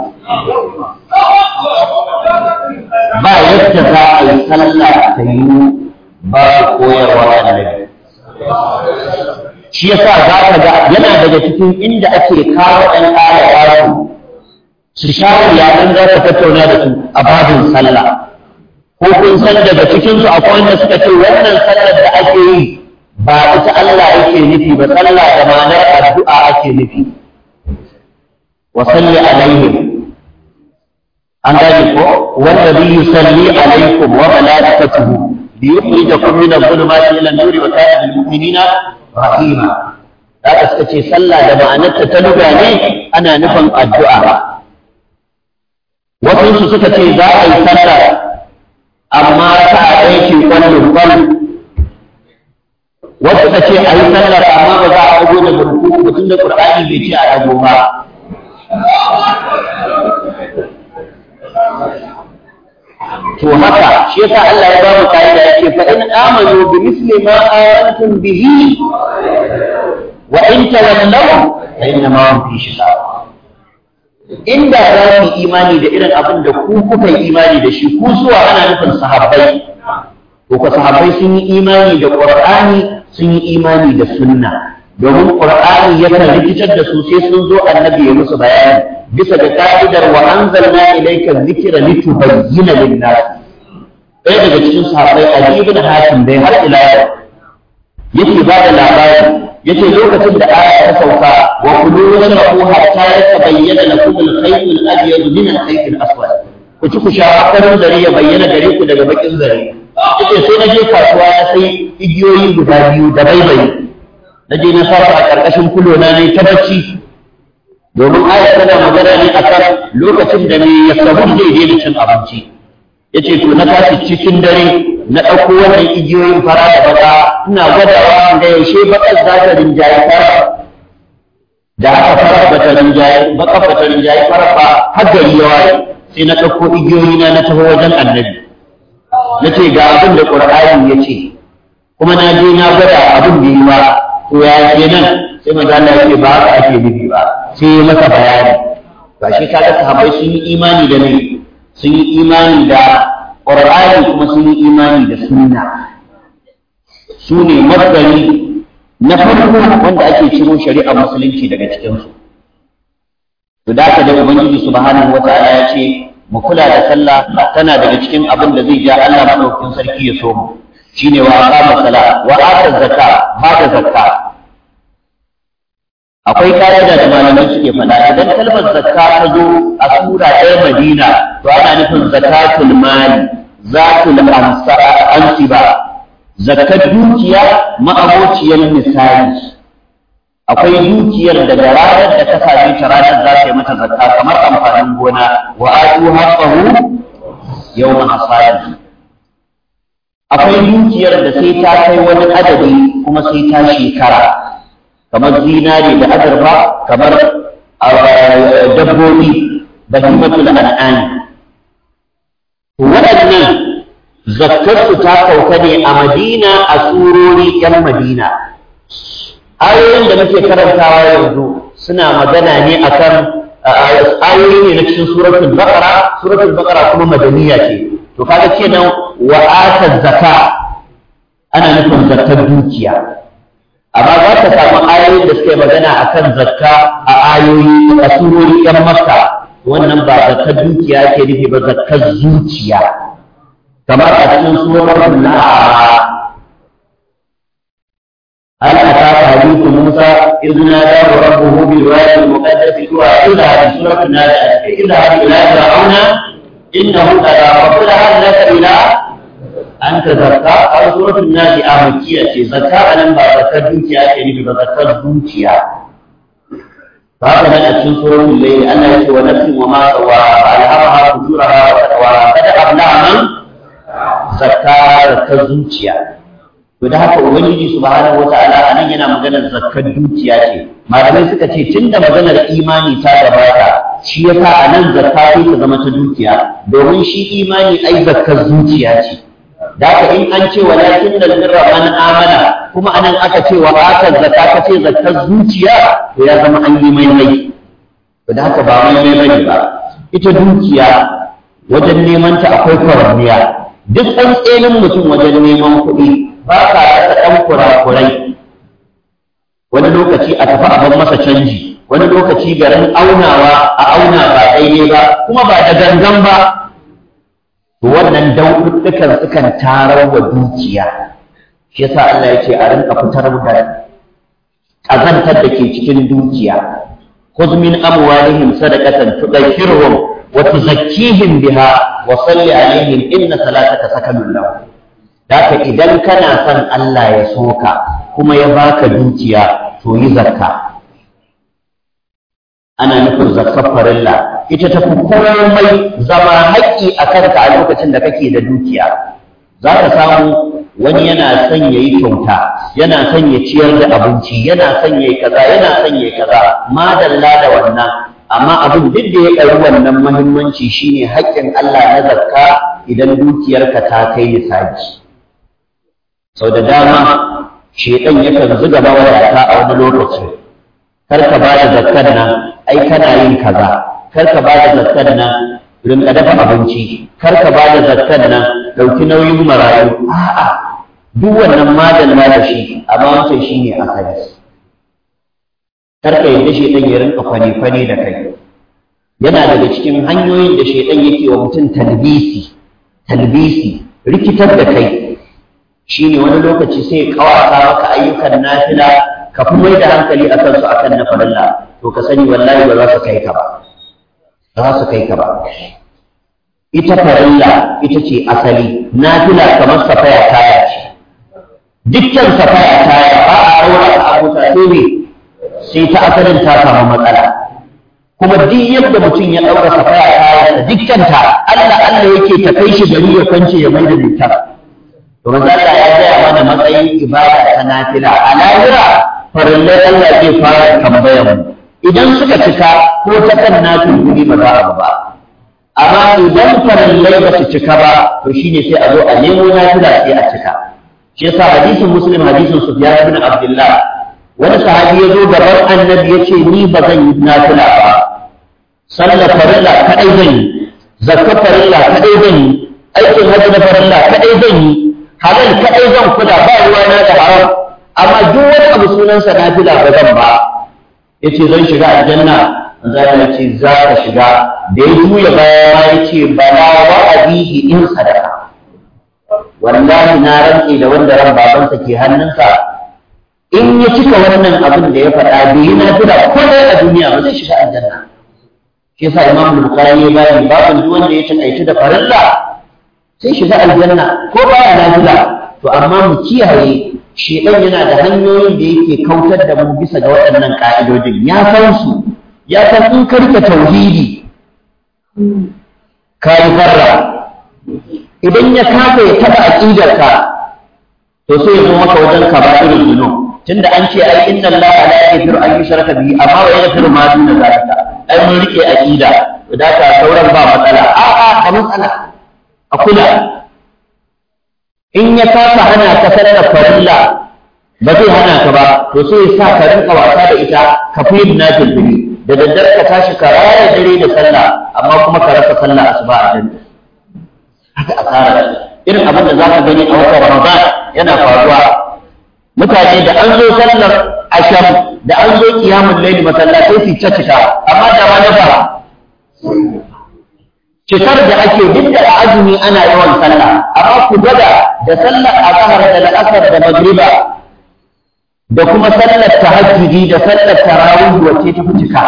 ba yadda za a yi sallah ta yi ba su koyarwa annabi shi yasa za ka ga yana daga cikin inda ake kawo ɗan ƙara ƙaro su sha yayin za ka tattauna da su a babin sallah ko kun san daga cikinsu akwai wanda suka ce wannan sallar da ake yi ba ita Allah yake nufi ba sallah da ma'anar addu'a ake nufi wa salli alaihim an gane ko wanda bi yusalli alaikum wa malaikatuhu li yukhrijakum min adh-dhulumati ila an-nuri wa kana bil mu'minina rahima da suka ce sallah da ma'anarta ta luga ne ana nufin addu'a wasu su suka ce za a yi sallah amma ta ɗaya ce kwallon kwallon wasu suka ce a yi sallar amma ba za a ɗago da burku mutum da ƙur'ani bai ce a ɗago ba to haka shi yasa Allah ya ba mu kaida yake fa in amanu bi misli ma amantum bihi wa in tawallaw fa inna ma hum fi shiqaq inda za ku imani da irin abin da ku kuka yi imani da shi ku zuwa ana nufin sahabbai to ka sahabbai sun yi imani da qur'ani sun yi imani da sunna domin qur'ani yakan rikitar da su sai sun zo annabi ya musu bayani bisa ga ka'idar wa anzalna ilayka dhikra litubayyana lin-nas ɗaya daga cikin sahabbai Ali ibn Hatim dai har ila yake ba da labari yace lokacin da aya ta sauka wa kulu washrabu hatta yatabayyana lakum al-khayt al-abyad min al-khayt al-aswad ku ci ku sha farin zare ya bayyana gare ku daga bakin zare yace sai na je kasuwa na sai igiyoyi guda biyu da baibayi na je na fara a karkashin kulo na ne ta bacci domin aya tana magana ne akan lokacin da ne ya samu zai daina cin abinci yace to na tashi cikin dare na ɗauko wannan igiyoyin fara da baka ina gwadawa da yaushe bakar za ta rinjaye fara da aka fara ba ta rinjaye bakar ba ta rinjaye fara ba har gari ya waye sai na ɗauko igiyoyi na na taho wajen annabi na ce ga abin da ƙur'ani ya ce kuma na je na gwada abin da yi ba to ya ke nan sai manzo Allah ya ce ba haka ake nufi ba sai ya masa bayani ba shi kaga sahabbai sun yi imani da ne sun yi imani da Qur'ani kuma sun yi imani da sunna su ne masdari na farko wanda ake ciro shari'ar musulunci daga cikinsu to da haka da ubangiji subhanahu wata'ala ya ce mu kula da sallah tana daga cikin abin da zai ja Allah madaukakin sarki ya so mu shine wa aqama sala wa ata zakka ba da zakka akwai ka'ida da malamai suke faɗa idan kalmar zakka ta zo a sura ɗaya Madina to ana nufin zakatul mali zatul ansiba zakat dukiya ma'abociyar misali akwai dukiyar da da ranar da ta same ta ranar za ta yi mata zakka kamar amfanin gona wa atu haqqahu yawma hasadi akwai dukiyar da sai ta kai wani adadi kuma sai ta shekara kamar zinari da azurfa kamar dabbobi da himatul an'ani waɗannan zakkarsu ta kauka ne a madina a surori ‘yan madina ayoyin da muke karantawa yanzu suna magana ne akan ayoyi ne na cikin suratul baqara suratul baqara kuma madaniya ce to kaga kenan wa atat zakka ana nufin zakkar dukiya amma za ka samu ayoyin da suke magana akan zakka a ayoyi a surori ‘yan makka wannan ba zakkar dukiya ke nufi ba zakkar zuciya kamar a cikin suratul na'a هل أتاك حديث موسى إذ ناداه ربه بالوادي المقدس طوى اذهب سورة النازعات اذهب إلى فرعون إنه طغى فقل هل لك إلى أن تزكى أو سورة النازعة مكية زكاة لم زكاة دوكيا يعني بزكاة دوكيا فهذا أتشن سورة الليل أن يسوى ونفس وما سواها فألهمها فجورها وتقواها قد أبلغ من زكاة الزوجية to da haka ubangiji subhanahu wataala anan yana maganar zakkar dukiya ce malamai suka ce tunda maganar imani ta gabata shi yasa anan zakka sai ta zama ta dukiya domin shi imani ai zakkar zuciya ce da haka in an ce walakin da birra man amana kuma anan aka ce wa aka zakka ka ce zakkar zuciya to ya zama an yi mai mai to da haka ba mai mai bane ba ita dukiya wajen neman ta akwai kwaranniya duk ɗan tsenin mutum wajen neman kuɗi ba ka rasa ɗan kurakurai wani lokaci a tafi abin masa canji wani lokaci garin aunawa a auna ba daidai ba kuma ba da gangan ba wannan dauɗuɗɗukan sukan tarar wa dukiya shi yasa Allah ya ce a rinka fitar da ƙazantar da ke cikin dukiya khudh min amwalihim sadaqatan tudahhiruhum wa tuzakkihim biha wa salli alaihim inna salataka sakanun lahum Daka idan kana son Allah ya soka kuma ya baka dukiya to yi zakka. Ana nufin zakkar farilla ita tafi komai zama haƙƙi a kanka a lokacin da kake da dukiya. Za ka samu wani yana son ya yi kyauta, yana son ya ciyar da abinci, yana son ya yi kaza, yana son ya yi kaza, madalla da wannan. Amma abin duk da ya ɗari wannan muhimmanci shine haƙƙin Allah na zakka idan dukiyarka ta kai nisabi. sau da dama shedan yakan zuga mawadata a wani lokaci kar ka ba da zakkar nan ai kana yin kaza kar ka ba da zakkar nan rinka dafa abinci kar ka ba da zakkar nan ɗauki nauyin marayu a'a duk wannan madalla da shi amma wancan shi ne asali kar ka yadda shedan ya rinka kwane-kwane da kai yana daga cikin hanyoyin da shedan yake wa mutum talbisi talbisi rikitar da kai shi ne wani lokaci sai kawata maka ayyukan nafila ka fi mai da hankali a kansu a kan na farilla to ka sani wallahi ba za su kai ka ba ba za su kai ka ba ita farilla ita ce asali nafila kamar safaya taya ce dukkan safaya taya ba a ɗaura a abuta sai ne sai ta asalin ta samu matsala kuma duk yadda mutum ya ɗaura safaya taya da dukkanta Allah Allah yake ta kai shi gari ya kwance ya mai da littafin to manzo Allah ya gaya mana matsayin ibada ta nafila a lahira farillai Allah zai fara tambayar mu idan suka cika ko ta kan nafil guri ba za a ba amma idan farillai ba su cika ba to shine sai a zo a nemo nafila sai a cika shi yasa hadisin muslim hadisin sufyan ibn abdullah wani sahabi ya zo gaban annabi ya ce ni ba zan yi nafila ba sallar farilla kadai zan yi zakka farilla kadai zan yi aikin hajji na farilla kadai zan yi halal kaɗai zan kula ba ruwa na da haram amma duk wani abu sunansa na fila ba zan ba ya ce zan shiga aljanna za ya ce za ka shiga da ya juya baya ma ya ce bala wa abihi in sadaka wallahi na rantse da wanda ran babansa ke hannunsa in ya cika wannan abin da ya faɗa bai yi nafila ko ɗaya a duniya ba zai shiga aljanna shi yasa imam bukhari ya bani babin duk wanda ya takaitu da farilla sai shiga aljanna ko baya nafila to amma mu kiyaye shedan yana da hanyoyin da yake kautar da mu bisa ga waɗannan ka'idodin ya san su ya san in karka tauhidi ka yi farra idan ya kafa ya taɓa aƙidarka to sai ya zo maka wajen kaba'irul zunub tunda an ce ai inna allaha la yaghfiru an yushraka bihi amma wa yaghfiru ma duna zalika ai mun rike aqida da ka sauran ba matsala a a da matsala a kula in ya kasa hana ka sallar farilla ba zai hana ka ba to sai ya sa ka rinka wasa da ita ka fi yin nafil fili da daddare ka tashi ka raya dare da sallah amma kuma ka rasa sallah asuba a jami'a haka asara irin abin da za ka gani a watan ramadan yana faruwa mutane da an zo sallar asham da an zo kiyamun laili masallatai su ta cika amma da wani ba cikar da ake duk da azumi ana yawan sallah amma ku gwada da sallar azhar da la'asar da magriba da kuma sallar tahajjudi da sallar tarawih wacce ta fi cika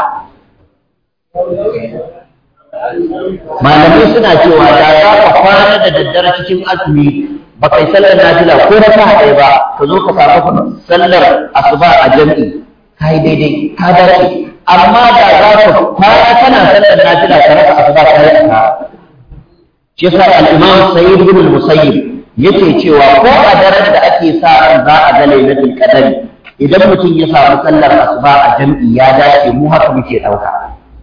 malamai suna cewa da za ka kwana da daddare cikin azumi ba kai sallar nafila ko na ta haɗe ba ka zo ka samu sallar asuba a jam'i ka yi daidai ka dace amma da za ka kwana kana sallar nafila ka rasa asuba ka yi aka shi yasa al-imam sayyid ibn al-musayyib yake cewa ko a daren da ake sa ran za a ga lailatul qadari idan mutum ya samu sallar asuba a jam'i ya dace mu haka muke ɗauka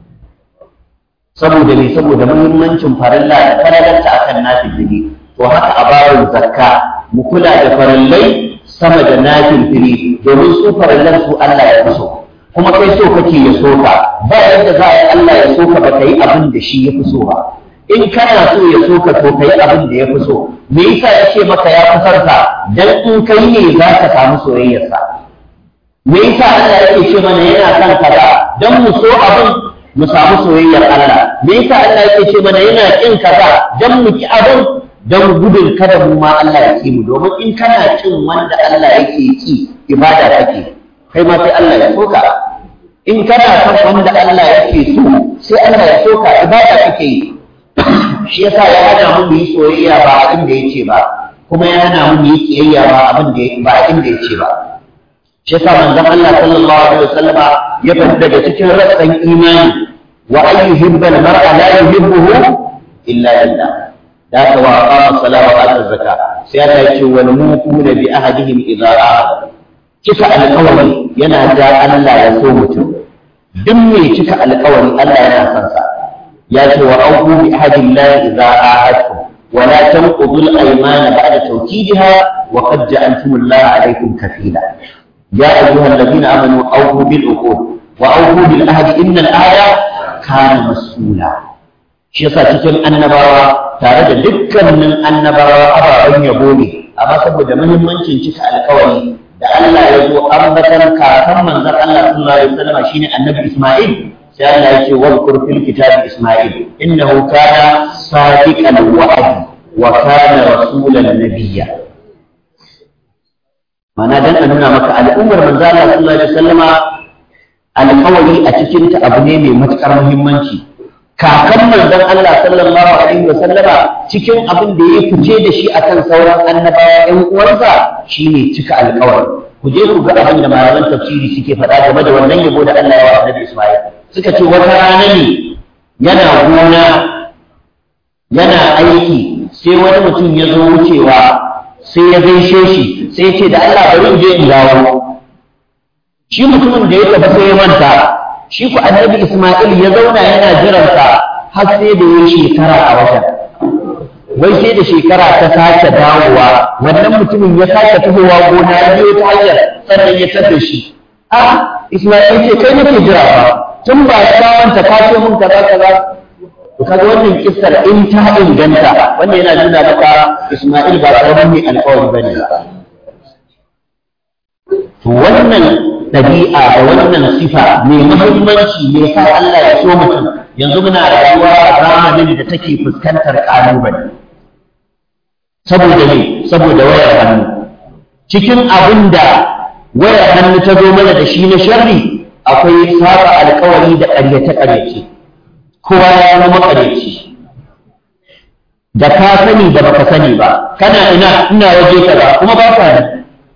saboda me saboda muhimmancin farilla da falalarta akan nafili to haka a babin zakka mu kula da farallai sama da nafili domin su farallan su Allah ya fi so kuma kai so kake ya so ka ba yadda za a yi Allah ya so ka ba ka yi abin da shi ya fi so ba in kana so ya so ka to ka yi abin da ya fi so me yasa ya ce maka ya fi sarka dan in kai ne za ka samu soyayyarsa me yasa Allah yake ce mana yana son kaza dan mu so abin mu samu soyayyar Allah me yasa Allah yake ce mana yana kin kaza dan mu ki abin dan gudun kada mu ma Allah ya ki mu domin in kana kin wanda Allah yake ki ibada kake kai ma sai Allah ya soka in kana son wanda Allah yake so sai Allah ya soka ibada kake yi shi yasa ya hana mu yi soyayya ba abin da yake ba kuma ya hana mu yi kiyayya ba abin da ba abin da yake ba shi yasa manzon Allah sallallahu alaihi wasallama ya fita daga cikin rassan imani wa ay yuhibba al-mar'a la yuhibbuhu illa lillah da ka wa qama salata wa ata zakka sai Allah ya ce wal muquna bi ahadihim idza ahad cika alƙawari yana da Allah ya so mutum duk mai cika alƙawari Allah yana son sa ya ce wa auku bi ahadillahi idza ahadtum ولا تنقضوا الأيمان بعد توكيدها وقد جعلتم الله عليكم كفيلا يا أيها الذين آمنوا أوفوا بالعقود وأوفوا بالعهد إن الآية كان مسؤولا shi yasa cikin annabawa tare da dukkanin annabawa ababen yabo ne amma saboda muhimmancin cika alkawari da Allah ya zo ambatan kakan manzon Allah sallallahu alaihi wasallam shine annabi Isma'il sai Allah ya ce wadkur fil kitabi Isma'il innahu kana sadiqal wa'd wa kana rasulan nabiyya mana dan a nuna maka al'ummar manzo Allah sallallahu alaihi wasallama alƙawari a cikin ta abu ne mai matukar muhimmanci kakan manzon Allah sallallahu alaihi wasallama cikin abin da ya fice da shi akan sauran annabawa ƴan uwansa shine cika alƙawari ku je ku ga abin da malaman tafsiri suke faɗa game da wannan yabo da Allah ya wa Annabi Isma'il suka ce wata rana ne yana gona yana aiki sai wani mutum ya zo wucewa sai ya gaishe shi sai ce da Allah bari in je in dawo shi mutumin da ya tafi sai ya manta shi ku annabi Isma'il ya zauna yana jiransa har sai da ya shekara a wajen wai sai da shekara ta sake dawowa wannan mutumin ya sake tahowa gona ya biyo ta hanyar sannan ya tafi shi a Isma'il ce kai nake jira ba tun ba ya dawanta ka ce mun kaza kaza to kaga wannan kissar in ta inganta wanda yana nuna maka Isma'il ba karamin mai alƙawari bane to wannan ɗabi'a da wannan sifa mai muhimmanci ne sa Allah ya so mutum yanzu muna rayuwa a zamanin da take fuskantar ƙalubale saboda ne saboda wayar hannu cikin abin da wayar hannu ta zo mana da shi na sharri akwai saba alkawari da ƙaryace-ƙaryace kowa ya zama maƙaryaci da ka sani da baka sani ba kana ina ina waje kaza kuma ba ka nan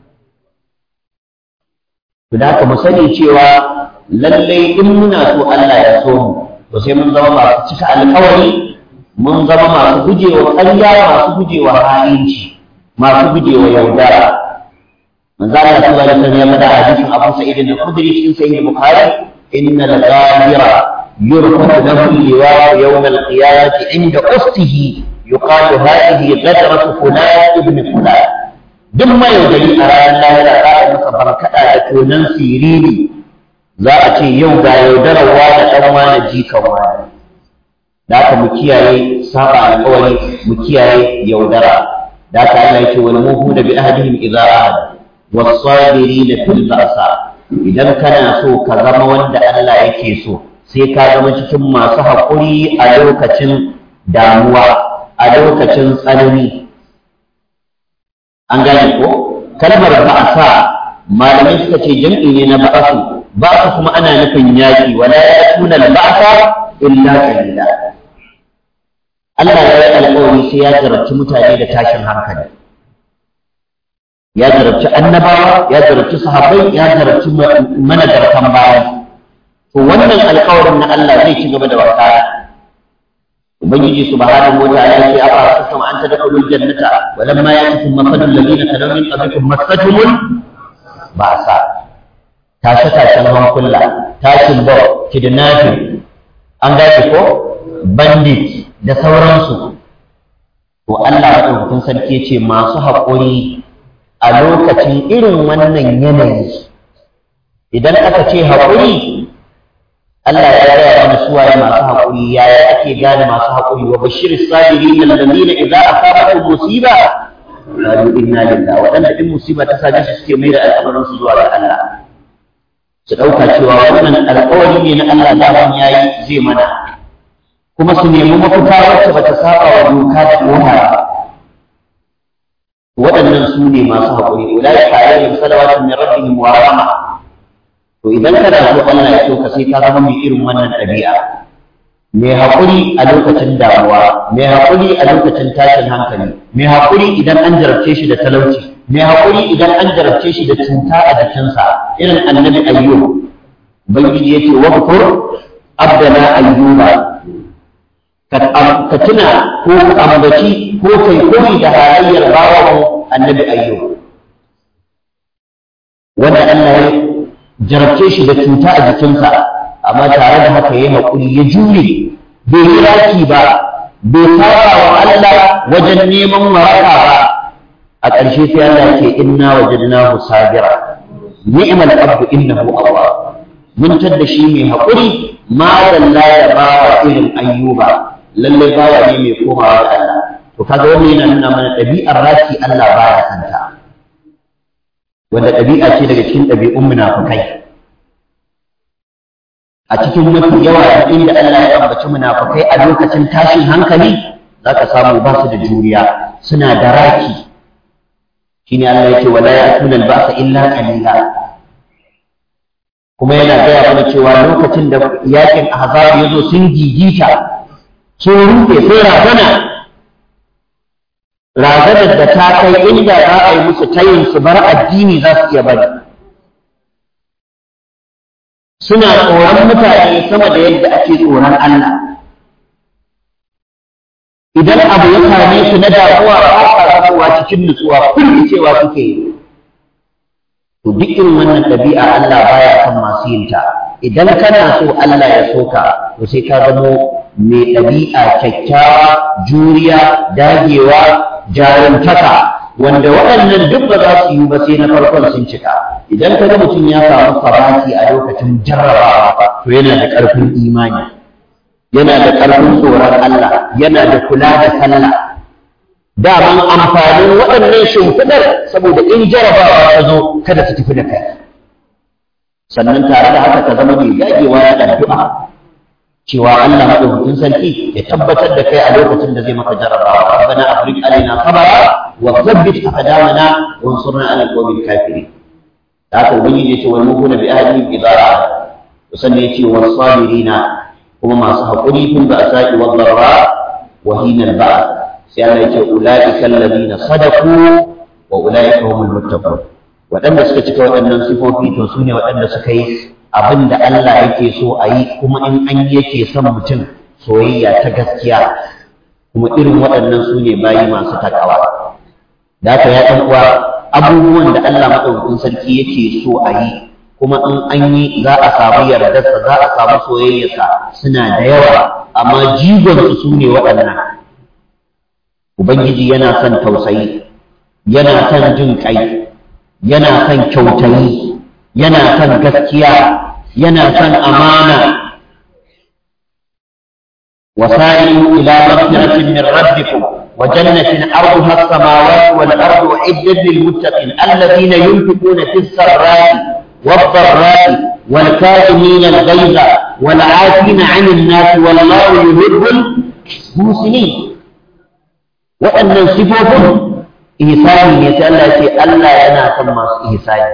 da haka mu sani cewa lallai in muna so Allah ya so mu to sai mun zama masu cika alkawari mun zama masu gujewa ƙarya masu gujewa ha'inci masu gujewa yaudara manzo Allah sallallahu alaihi wasallam ya faɗa a hadisin Abu Sa'id al-Khudri cikin sahih Bukhari inna al-ghadira yurfa'u lahu liwa'u yawm al-qiyamati 'inda ustihi yuqalu hadhihi ghadratu fulan ibn fulan duk mai yaudari a ranar lahira za a masa barkaɗa da tonan siriri za a ce yau ga yaudararwa da ɗan wani jikan wani da aka mu kiyaye saba alƙawari mu kiyaye yaudara da aka Allah yake wal muhu da bi ahadihim idza ahad was-sabirin fil ba'sa idan kana so ka zama wanda Allah yake so sai ka zama cikin masu haƙuri a lokacin damuwa a lokacin tsanani an gane ko kalmar ba'sa malamai suka ce jam'i ne na ba'su ba'su kuma ana nufin yaƙi wala ya'tuna al-ba'sa illa qalila Allah ya yi alƙawari sai ya jarabci mutane da tashin hankali ya jarabci annabawa ya jarabci sahabbai ya jarabci managartan baya to wannan alƙawarin na Allah zai ci gaba da wakana ubangiji subhanahu wa ta'ala ya ce afa asasum an tadkhulul jannata wa lamma ya'tikum mathalul ladina kalaw min qablikum massatuhum ba'sa tashe tashen hankula tashin bawa kidnapping an gashi ko bandit da sauransu to Allah madaukakin sarki ce masu haƙuri a lokacin irin wannan yanayi idan aka ce haƙuri Allah ya gaya mana suwaye masu haƙuri yaya ake gane masu haƙuri wa bashir sabirin alladhina idza asabatuhum musiba qalu inna lillahi waɗanda in musiba ta same su suke mai da al'amarin su zuwa ga Allah su ɗauka cewa wannan alƙawari ne na Allah da yayi zai mana kuma su nemi mafita wacce bata saba wa doka da oha waɗannan su ne masu haƙuri ulai ka alayhim salawatu min rabbihim wa rahma to idan kana so Allah ya so ka sai ka zama mai irin wannan ɗabi'a mai haƙuri a lokacin damuwa mai haƙuri a lokacin tashin hankali mai haƙuri idan an jarabce shi da talauci mai haƙuri idan an jarabce shi da cuta a jikinsa irin annabi ayyub ubangiji yace wa abdana ayyuba ka tuna ko ka ambaci ko kai koyi da halayyar bawan annabi ayyo wanda Allah ya jarabce shi da cuta a jikinsa amma tare da haka ya haƙuri ya jure bai yi raki ba bai saba wa Allah wajen neman waraka ba a ƙarshe sai Allah ya ce inna wajadnahu sabira ni'mal abdu innahu awwab mun tadda shi mai haƙuri ma dalla ya bawa irin ayyuba lalle bawa ne mai komawa ga Allah to kaga wannan yana nuna mana ɗabi'ar raki Allah baya kanta wanda ɗabi'a ce daga cikin ɗabi'un munafukai a cikin mafi yawa inda Allah ya ambaci munafukai a lokacin tashin hankali zaka samu ba su da juriya suna da raki shine Allah yake wala ya'tuna al-ba'sa illa qalila kuma yana gaya mana cewa lokacin da yakin ahzab ya zo sun gigita sun rufe sai razana razanar da ta kai inda za a yi musu tayin su bar addini za su iya bari suna tsoron mutane sama da yadda ake tsoron Allah idan abu ya same su na damuwa ba sa zamowa cikin nutsuwa kulli cewa suke yi to duk irin wannan ɗabi'a Allah baya son masu yin ta idan kana so Allah ya soka to sai ka zamo mai ɗabi'a kyakkyawa juriya dagewa jarumtaka wanda waɗannan duk ba za su yi ba sai na farkon sun cika idan ka ga mutum ya samu sabati a lokacin jarrabawa to yana da ƙarfin imani yana da ƙarfin tsoron Allah yana da kula da sallah daman amfanin waɗannan shimfiɗar saboda in jarabawa ta zo kada su tafi da kai sannan tare da haka ka zama mai dagewa da addu'a cewa Allah madaukakin sarki ya tabbatar da kai a lokacin da zai maka jarabawa rabbana afrik alaina sabara wa thabbit aqdamana wa ansurna ala alqawmil kafirin da haka ubangiji yace wal mukuna bi ahlihim idara to sannan yace was sabirina kuma masu haƙuri fil ba'sa'i wad dharra wa hina al ba's sai Allah yace ulaika alladhina sadaqu wa ulaika humul muttaqun waɗanda suka cika waɗannan sifofi to su ne waɗanda suka yi abin da Allah yake so a yi kuma in an yi yake son mutum soyayya ta gaskiya kuma irin waɗannan su ne bayi masu takawa da haka ya ɗan uwa abubuwan da Allah maɗaukakin sarki yake so a yi kuma in an yi za a samu yardarsa za a samu soyayyarsa suna da yawa amma jigonsu su ne waɗannan ubangiji yana son tausayi yana son jin ƙai yana son kyautayi yana son gaskiya yana son amana وسائلوا إلى مغفرة من ربكم وجنة عرضها السماوات والأرض أعدت للمتقين الذين ينفقون في السراء والضراء والكاظمين الغيظ والعافين عن الناس والله يحب المحسنين وأن صفوفهم إحسان يتألى ألا يناسب إحسان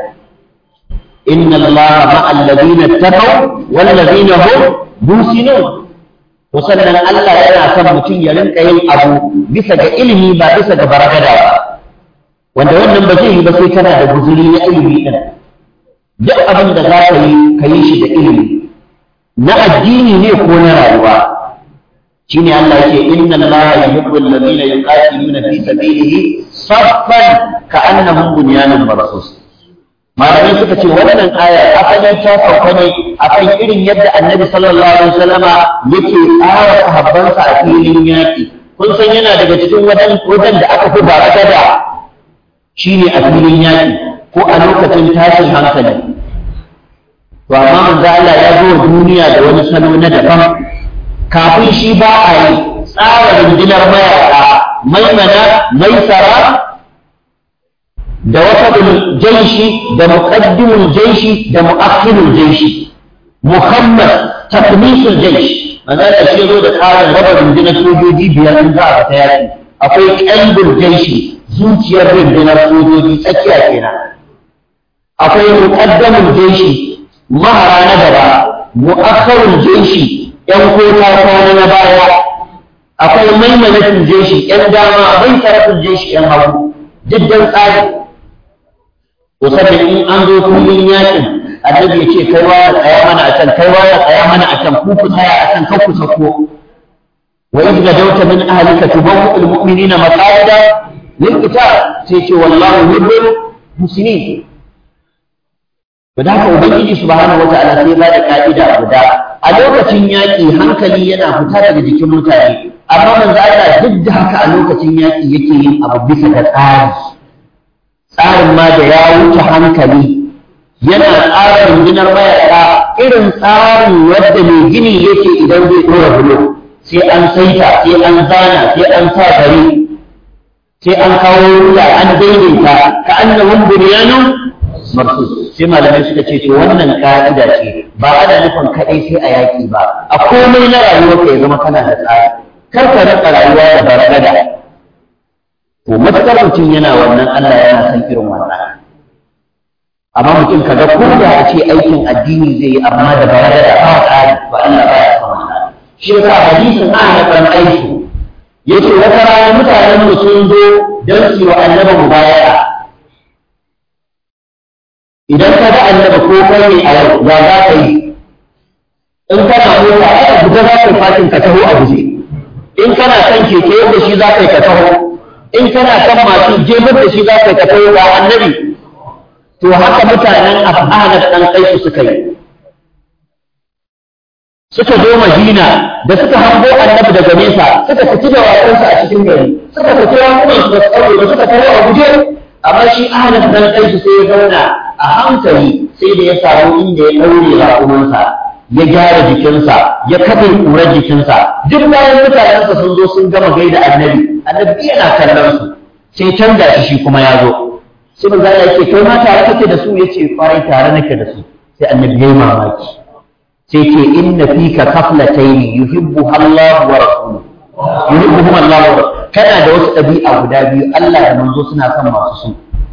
إن الله مع الذين اتقوا والذين هم محسنون to sannan Allah yana son mutum ya rinka yin abu bisa ga ilimi ba bisa ga baragada ba wanda wannan ba zai yi ba sai kana da guzuri na ilimi din duk abin da za ka yi ka yi shi da ilimi na addini ne ko na rayuwa shine Allah yake inna Allah yuhibbul ladina yuqatiluna fi sabilihi saffan ka'annahum bunyanun marsus malamai suka ce wannan aya asalin ta sauka ne akan irin yadda annabi sallallahu alaihi wasallama yake tsara sahabbansa a filin yaƙi kun san yana daga cikin wajen wajen da aka fi baraka da shine a filin yaƙi ko a lokacin tashin hankali to amma manzo Allah ya zo duniya da wani salo na daban kafin shi ba a yi tsara rundunar mayaka maimana maisara da wasabul jaishi da muqaddimul jaishi da muakhirul jaishi muhammad takmisul jaishi manzo da shi zo da tsarin raba rundunar sojoji biyar in za a fita yaki akwai qalbul jaishi zuciyar rundunar sojoji tsakiya kenan akwai muqaddamul jaishi mahara na gaba muakhirul jaishi yan kota kwana na baya akwai maimanatul jaishi yan dama mai sarafin jaishi yan hagu diddan tsari to sannan in an zo filin yakin annabi ya ce kai wa ya tsaya mana a can kai wa ya tsaya mana a can ku ku tsaya a can kan ku sako wa idh gadawta min ahlika tubawwu al mu'minina maqaida lil qital sai ce wallahu yuhibbul muslimin to da haka ubangiji subhanahu wataala sai ba da ka'ida guda a lokacin yaƙi hankali yana fita daga jikin mutane amma manzo Allah duk da haka a lokacin yaƙi yake yin abu bisa ga tsari tsarin ma da ya wuce hankali yana tsara rundunar mayaƙa irin tsarin wadda mai gini yake idan zai ɗora bulo sai an saita sai an zana sai an sa gari sai an kawo rula an daidaita ka annahum bunyanun marsus sai malamai suka ce to wannan ka'ida ce ba ana nufin kaɗai sai a yaƙi ba a komai na rayuwarka ya zama kana da tsari kar ka rika rayuwa da baragada to matakar mutum yana wannan Allah yana san irin wannan amma mutum kaga ko da a ce aikin addini zai yi amma da baragada ba tsari ba Allah ba ya san wannan shi yasa hadisin ana kan aiki yace wata rana mutanen mu sun zo don su yi wa annabi mubaya'a idan ka ga annabi ko kai ne a yau ya za ka yi in kana mota ai guda za ka yi fatin ka taho a guje in kana kan keke yadda shi za ka yi ka taho in kana kan masu jefar da shi za ka yi ka taho ga annabi to haka mutanen afhanar dan kai su suka yi suka zo madina da suka hango annabi daga nesa suka fiti da wasansa a cikin gari suka fiti ramunan su da tsaro da suka taho a guje amma shi ahalar dan kai su sai ya zauna a hankali sai da ya samu inda ya ɗaure raƙumansa ya gyara jikinsa ya kaɗe ƙurar jikinsa duk bayan mutanensa sun zo sun gama gaida annabi annabi yana kallon su sai canza shi shi kuma ya zo sai manzo Allah yake kai ma tare kake da su yace kwarai tare nake da su sai annabi yayi mamaki sai ce inna fika kaflatayn yuhibbu Allah wa rasuluhu yuhibbuhum Allah wa kana da wasu ɗabi'a guda biyu Allah da manzo suna son masu su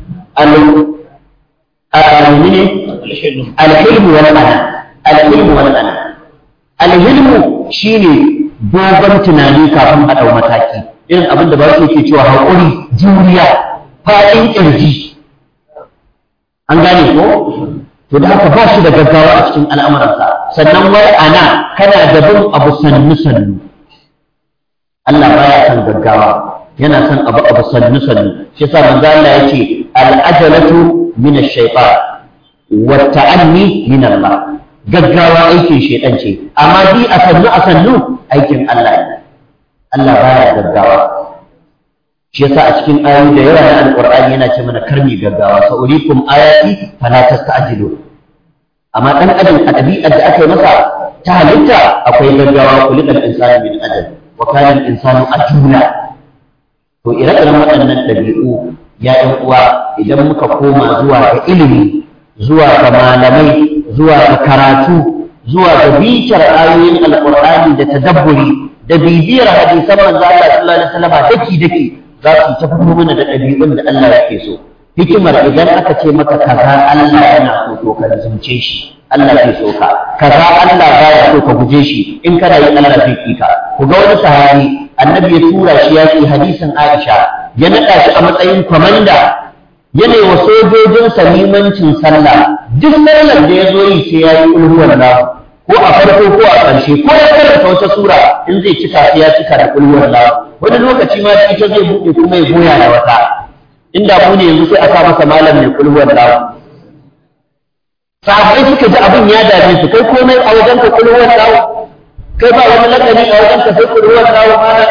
al-mu'mini al-hilmu wal ana al-hilmu wal ana al-hilmu shine dogon tunani kafin a dau mataki irin abin da ba su yake cewa haƙuri juriya fa'in ƙirji an gane ko to da haka ba shi da gaggawa a cikin al'amuransa sannan wai ana kana da bin abu sannu sannu Allah baya son gaggawa yana son abu abu sannu sannu shi yasa manzo Allah yace al-ajalatu min ash-shaytan wa ta'anni min Allah gaggawa aikin shaytan ce amma bi a sannu a sannu aikin Allah ne Allah baya gaggawa shi yasa a cikin ayoyi da yawa na alqur'ani yana ce mana karmi gaggawa sa urikum ayati fala tasta'jilu amma dan adam a ɗabi'ar da aka yi masa ta halitta akwai gaggawa kulikal insani min ajal wa kana al-insanu ajula to ire-iren waɗannan ɗabi'u ya ɗan uwa idan muka koma zuwa ga ilimi zuwa ga malamai zuwa ga karatu zuwa ga bitar ayoyin alqur'ani da tadabburi da bibiyar hadisan manzo Allah sallallahu alaihi wasallam daki daki za su ta fito mana da ɗabi'un da Allah yake so hikimar idan aka ce maka kaza Allah yana so to ka zunce shi Allah zai so ka kaza Allah baya so ka guje shi in kana yi Allah zai ki ka ku ga wani sahabi annabi ya tura shi yaki hadisin Aisha ya naɗa shi a matsayin kwamanda yana wa sojojinsa limancin sallah duk sallar da ya zo yi sai ya yi ulhuwar lahu ko a farko ko a ƙarshe ko ya karanta wata sura in zai cika sai ya cika da ulhuwar lahu wani lokaci ma ita zai buɗe kuma ya goya da wata inda mu ne yanzu sai aka masa malam mai kulhuwar lahu sahabbai suka ji abin ya dame su kai komai a wajen ka kulhuwar lahu kai ba wani lakani a wajen ka sai kulhuwar lahu mana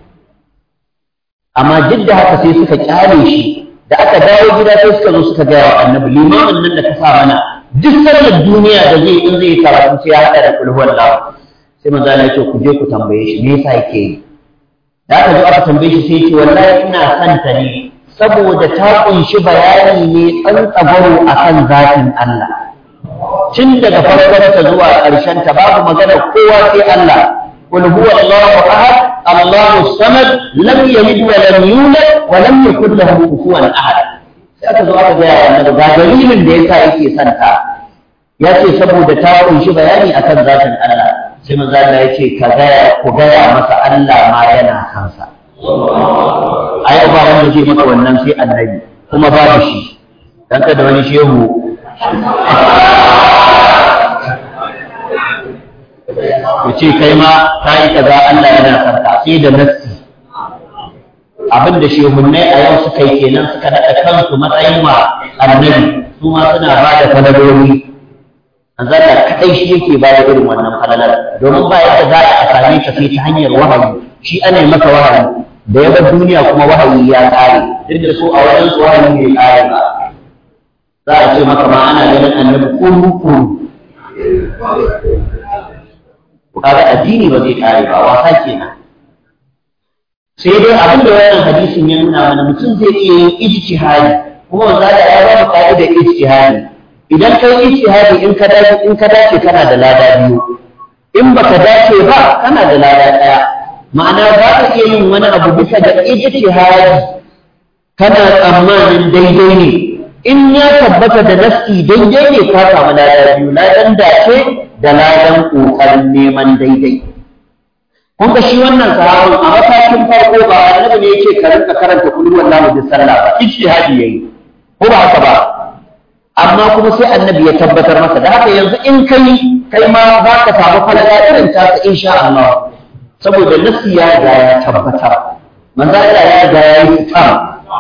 amma duk da haka sai suka kyale shi da aka dawo gida sai suka zo suka gaya wa annabi limamin nan da ka sa mana duk sallar duniya da zai in zai karatu sai ya haɗa da kulhuwar lahu sai manzo Allah ya ce ku je ku tambaye shi me yasa yake yi da aka zo aka tambaye shi sai ya ce wallahi ina son ta ne saboda ta kunshi bayani ne tsantsagwaro a kan zafin Allah. Tun daga farkon ta zuwa ƙarshen ta babu magana kowa sai Allah. Qul huwa Allahu ahad, Allahu samad, lam yalid wa lam yulad wa lam yakul lahu kufuwan ahad. Sai aka zo aka gaya annabi ga dalilin da yasa yake son ta. Ya ce saboda ta kunshi bayani akan zafin Allah. Sai manzo Allah ya ce ka gaya ku gaya masa Allah ma yana kansa. ai ba wanda zai maka wannan sai annabi kuma babu shi dan kada wani shehu ya ce kai ma ta yi kaza Allah yana sarka sai da nassi abin da shehunnai a yau suka yi kenan suka naɗa kansu matsayin ma annabi su ma suna ba da falaloli Allah kaɗai shi yake ba da irin wannan falalar domin ba yadda za a same ta sai ta hanyar wahayi shi ana masa wahayi da ya bar duniya kuma wahayi ya kare duk da su a wajen su wahayi bai kare ba za a ce maka ma ana ganin annabi kuru kuru kaga addini ba zai kare ba wasa kenan sai dai abin da wannan hadisin ya nuna mana mutum zai iya yin ijtihadi kuma wanda da ya ba mu ka'idar ijtihadi idan kai ijtihadi in ka dace in ka dace kana da lada biyu in baka dace ba kana da lada daya ma'ana za ka iya yin wani abu bisa ga ijtihadi kana tsammanin daidai ne in ya tabbata da nafsi daidai ne ka samu lada biyu ladan dace da ladan kokarin neman daidai kun ga shi wannan sahabin a matakin farko ba annabi ne yake ka rinka karanta kullu wallahu bi sallah ba ijtihadi yayi ko ba haka ba amma kuma sai annabi ya tabbatar masa da haka yanzu in kai kai ma za ka samu falala irin ta insha Allah saboda nasi ya riga ya tabbatar manzo Allah ya riga ya yi tsam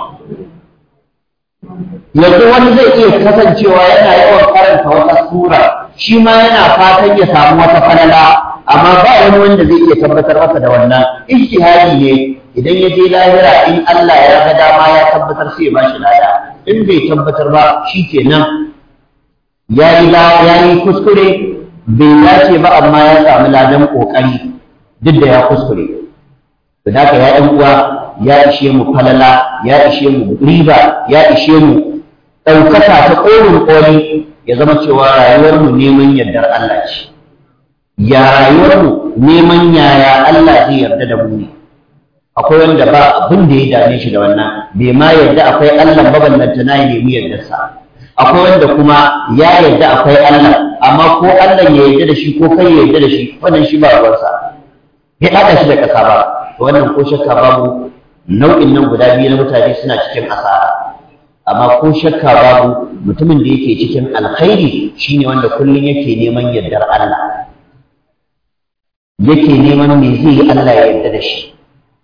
yanzu wani zai iya kasancewa yana yawan karanta wata sura shi ma yana fatan ya samu wata falala amma ba wani wanda zai iya tabbatar masa da wannan ijtihadi ne idan ya je lahira in Allah ya ga dama ya tabbatar sai ya bashi lada in bai tabbatar ba shikenan yayi yayi kuskure bai dace ba amma ya samu ladan kokari duk da ya kuskure da haka ya ɗan uwa ya ishe mu falala ya ishe mu riba ya ishe mu ɗaukaka ta ƙorin ƙoli ya zama cewa rayuwarmu neman yardar Allah ce ya rayuwarmu neman yaya Allah zai yarda da mu ne akwai wanda ba abin da ya dame shi da wannan bai ma yarda akwai Allah maballanta na ya nemi yardarsa akwai wanda kuma ya yarda akwai Allah amma ko Allah ya yarda da shi ko kai ya yarda da shi wannan shi ba ruwansa ya haɗa shi da ƙasa ba wannan ko shakka babu nau'in nan guda biyu na mutane suna cikin asara amma ko shakka babu mutumin da yake cikin alkhairi shine wanda kullum yake neman yardar Allah yake neman me zai yi Allah ya yarda da shi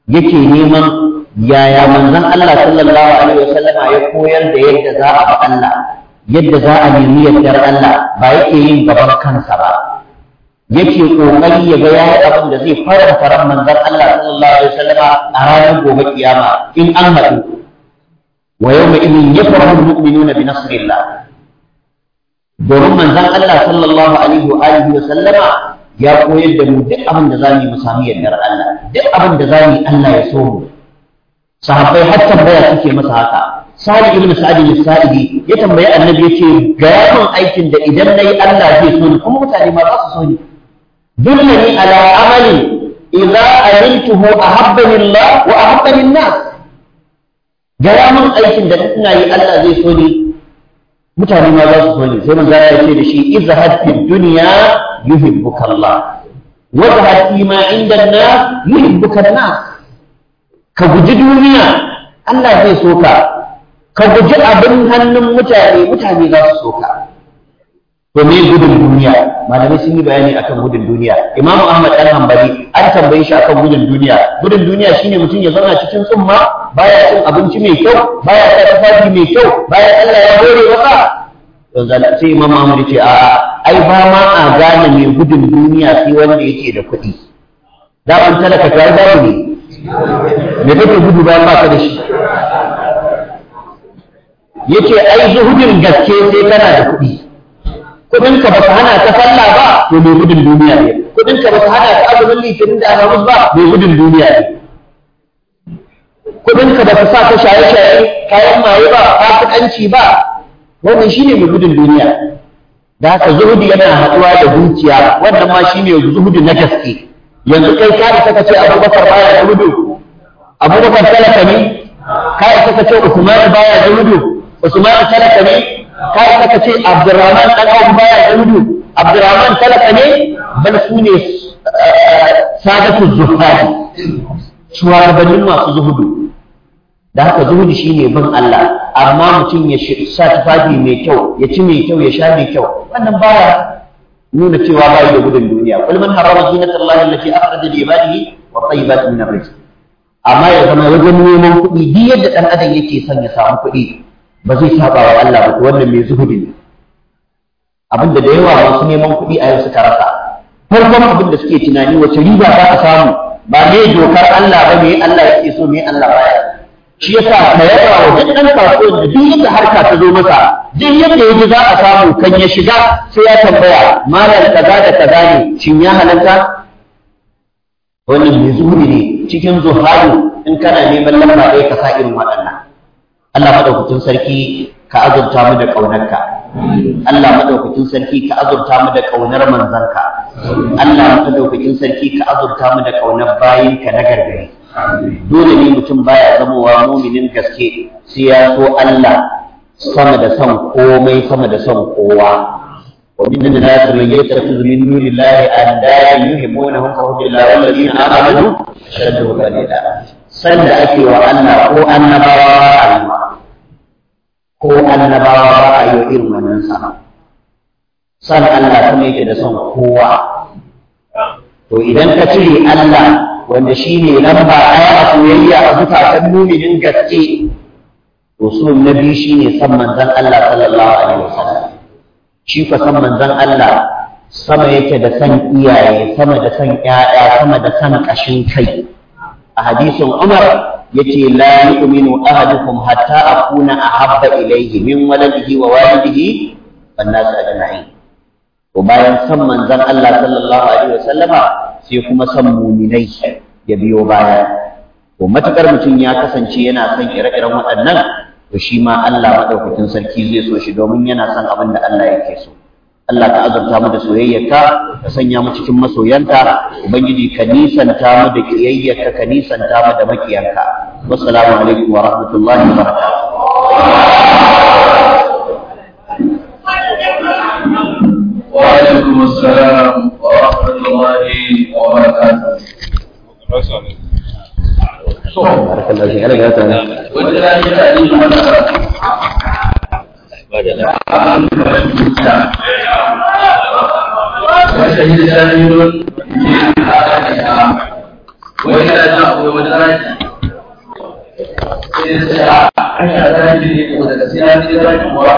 yake neman yaya manzon Allah sallallahu alaihi wasallama ya koyar da yadda za a ba Allah yadda za a nemi yardar Allah ba yake yin gaban kansa ba yake kokari ya ga yayi abin da zai faranta ran manzon Allah sallallahu alaihi wasallama a ranar gobe kiyama in an haɗu wa yawma idin yafrahu almu'minuna bi nasrillah domin manzon Allah sallallahu alaihi wa alihi wa sallama ya koyar da mu duk abin da zamu yi mu sami yardar Allah duk abin da zamu yi Allah ya so mu sahabbai har tambaya suke masa haka Sa'id ibn Sa'id al-Sa'idi ya tambayi Annabi yace ga yawan aikin da idan nayi Allah zai so ni kuma mutane ma za su so ni dullani ala amali idza amiltuhu ahabbani Allah wa ahabbani an-nas ga yawan aikin da ina yi Allah zai so ni mutane ma za su so ni sai manzo ya ce da shi izhad fi dunya yuhibbuka Allah wa zahad fi ma inda an-nas yuhibbuka an-nas ka guji duniya Allah zai so ka ka guji abin hannun mutane mutane za su so ka to me gudun duniya malamai sun yi bayani akan gudun duniya imamu ahmad dan hanbali an tambaye shi akan gudun duniya gudun duniya shine mutum ya zauna cikin tsumma baya cin abinci mai kyau baya sa tufafi mai kyau baya Allah ya hore masa to sai imam ahmad ce a ai ba ma a gane mai gudun duniya sai wanda yake da kuɗi da an talaka kai babu ne me kake gudu bayan ba ka da shi yace ai zuhudin gaske sai kana da kuɗi kuɗinka ba su hana ka sallah ba to mai gudun duniya ne kuɗinka ba su hana ka azumin litinin da alhamis ba mai gudun duniya ne kuɗinka ba su sa ka shaye-shaye kayan maye ba fasikanci ba wannan shine mai gudun duniya da haka zuhudi yana haɗuwa da dukiya wannan ma shine zuhudi na gaske yanzu kai ka isa ka ce abubakar baya zuhudu abubakar talaka ne ka isa ka ce usman baya zuhudu usman talaka ne ka isa ka ce abdurrahman dan abu baya zuhudu abdurrahman talaka ne bal su ne sadatu zuhadi shugabannin masu zuhudu da haka zuhudi shine bin Allah amma mutum ya sa tufafi mai kyau ya ci mai kyau ya sha mai kyau wannan baya nuna cewa bai da gudun duniya kul man harrama zinata Allah allati akhraja li ibadihi wa tayyibati min rizq amma ya zama wajen neman kuɗi duk yadda dan adam yake son ya samu kuɗi ba zai saba wa Allah ba wannan mai zuhudi ne abinda da yawa masu neman kuɗi a yau suka rasa farkon abin da suke tunani wace riba za a samu ba ne dokar Allah ba me Allah yake so me Allah baya shi yasa ka yaba wa duk ɗan kasuwan da duk yadda harka ta zo masa duk yadda ya ji za a samu kan ya shiga sai ya tambaya malam kaza da kaza ne shin ya halatta wannan mai zuhuri ne cikin zuhadu in kana neman lamba ɗaya ka sa irin waɗannan Allah madaukakin sarki ka azurta mu da ƙaunarka Allah madaukakin sarki ka azurta mu da ƙaunar manzanka Allah madaukakin sarki ka azurta mu da ƙaunar bayinka na gargari dole ne mutum baya zamowa muminin gaske sai ya so Allah sama da son komai sama da son kowa wa min an-nas man yattakhidhu min dunillahi andadan yuhibbunahum ka hubbillah wal ladina amanu ashaddu qalila san da ake wa Allah ko annabawa Allah ko annabawa ba a yi irin wannan sa san Allah kuma yake da son kowa to idan ka cire Allah wanda shi ne lamba ɗaya a soyayya a zukatan muminin gaske to so na biyu shi ne san manzan Allah sallallahu alaihi wasallam shi fa san manzan Allah sama yake da san iyaye sama da san ƴaƴa sama da san ƙashin kai a hadisin Umar yace la yu'minu ahadukum hatta akuna ahabba ilayhi min waladihi wa walidihi wan nas ajma'in to bayan san manzan Allah sallallahu alaihi wasallama sai kuma san muminai ya biyo baya to matukar mutum ya kasance yana son ire-iren waɗannan to shi ma Allah madaukakin sarki zai so shi domin yana son abin da Allah yake so Allah ka azurta mu da soyayyarka ka sanya mu cikin masoyanka ubangiji ka nisanta mu da kiyayyarka ka nisanta mu da makiyanka wassalamu alaikum wa rahmatullahi wa barakatuh وعليكم السلام ورحمة الله وبركاته. بارك الله فيك عليك هذا وجدنا يتعليم وشهد شاهد من أهلها wani yana jin akwai wani zaki sai ya ce a hanya zaki ne ko daga sai na je zaki kuwa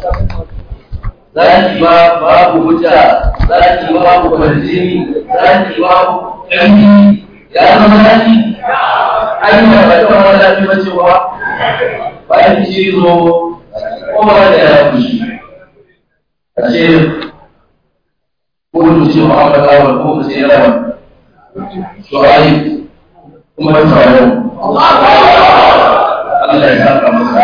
zaki ba babu hujja zaki babu kwarjini zaki babu ƙarfi ya zama zaki hanya ba ta wani zafi ba ce ba bayan cizo ko ba da ya fushi a ce ko mu ce Muhammad awal ko mu ce rawan shu'aib kuma ta faru Allah ya saka masa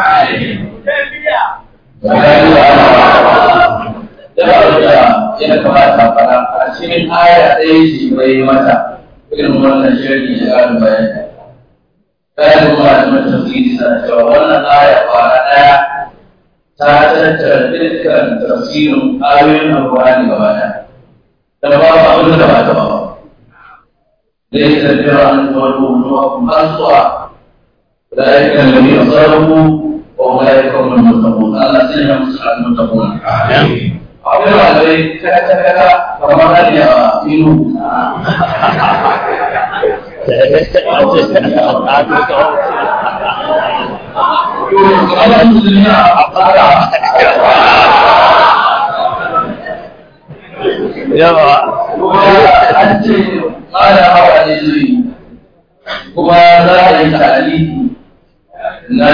da ya kamata fara a cikin aya ɗaya ce bai mata irin wannan shirki da ƙarin bayani kayan kuma da mata tafsiri sana cewa wannan aya fara ɗaya ta tattara dukkan tafsirin ayoyin alƙur'ani gaba ɗaya da ba ba abin da ba ta ba da ya tattara an tuwaro ruwa kuma zuwa ذلك الذي أصابه وأولئك هم المتقون الله سنة مسلم المتقون أقول عليك كذا كذا فما هل يأمنوا Allah musulmi a fara yawa an ce ƙara hawa ne zai kuma za a yi ta'aliki na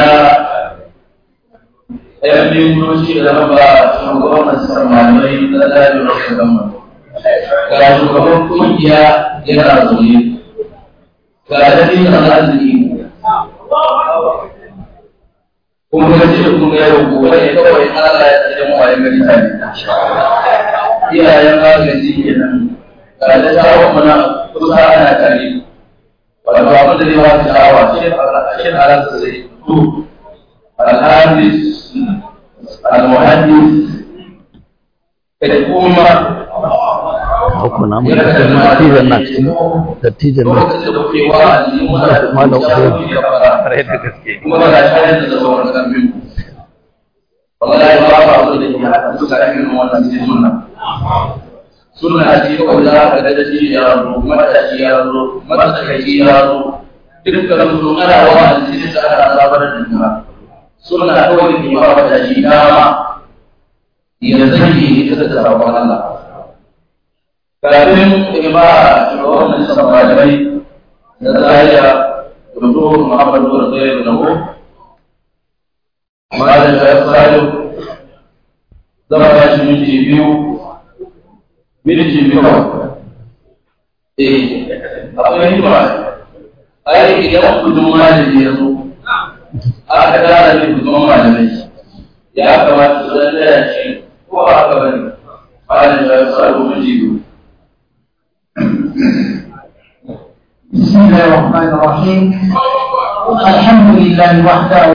ɗayan mintoci da na ba shugaban masar malamai na zaɓin rashin gama ga shugaban kungiya yana zaune ga dalilin arziki kuma ga ce kun ga yau gobe ne kawai Allah ya tsaye mu waye gari tare iyayen agaji kenan ga da shawar mana kusa ana tare wato abin da zai ba su sha'awa shi ne a ransa zai fito alhadis almuhaddis da kuma Aku nama dattijan na cikin dattijan na lokacin da kuke wa aliyu muna da Malam zuciya Usaini. kuke fara Kwarai da gaske. kuma ba da shayar da sauran kambin wallahi ba ba abin da ke haɗa su ga irin wannan sai sunna sunna ce kawai za ka ga da shi ya zo matashi ya zo matsakaici ya zo dukkan su ana wa alisi da ana zabar da juna sunna kawai da ke ba matashi dama ya zage ita da sabon Allah kafin ima shugaban majalisar malamai na zariya Dr. Muhammadu Rasul Nahu Malam Shayar Salim zama ba shi minti biyu minti biyu eh akwai hikima ai idan kudin malami ya zo aka tara ne kudin malamai ya kamata su zan taya shi ko ba haka bane malam Shayar Salim minti biyu بسم الله الرحمن الرحيم الحمد لله وحده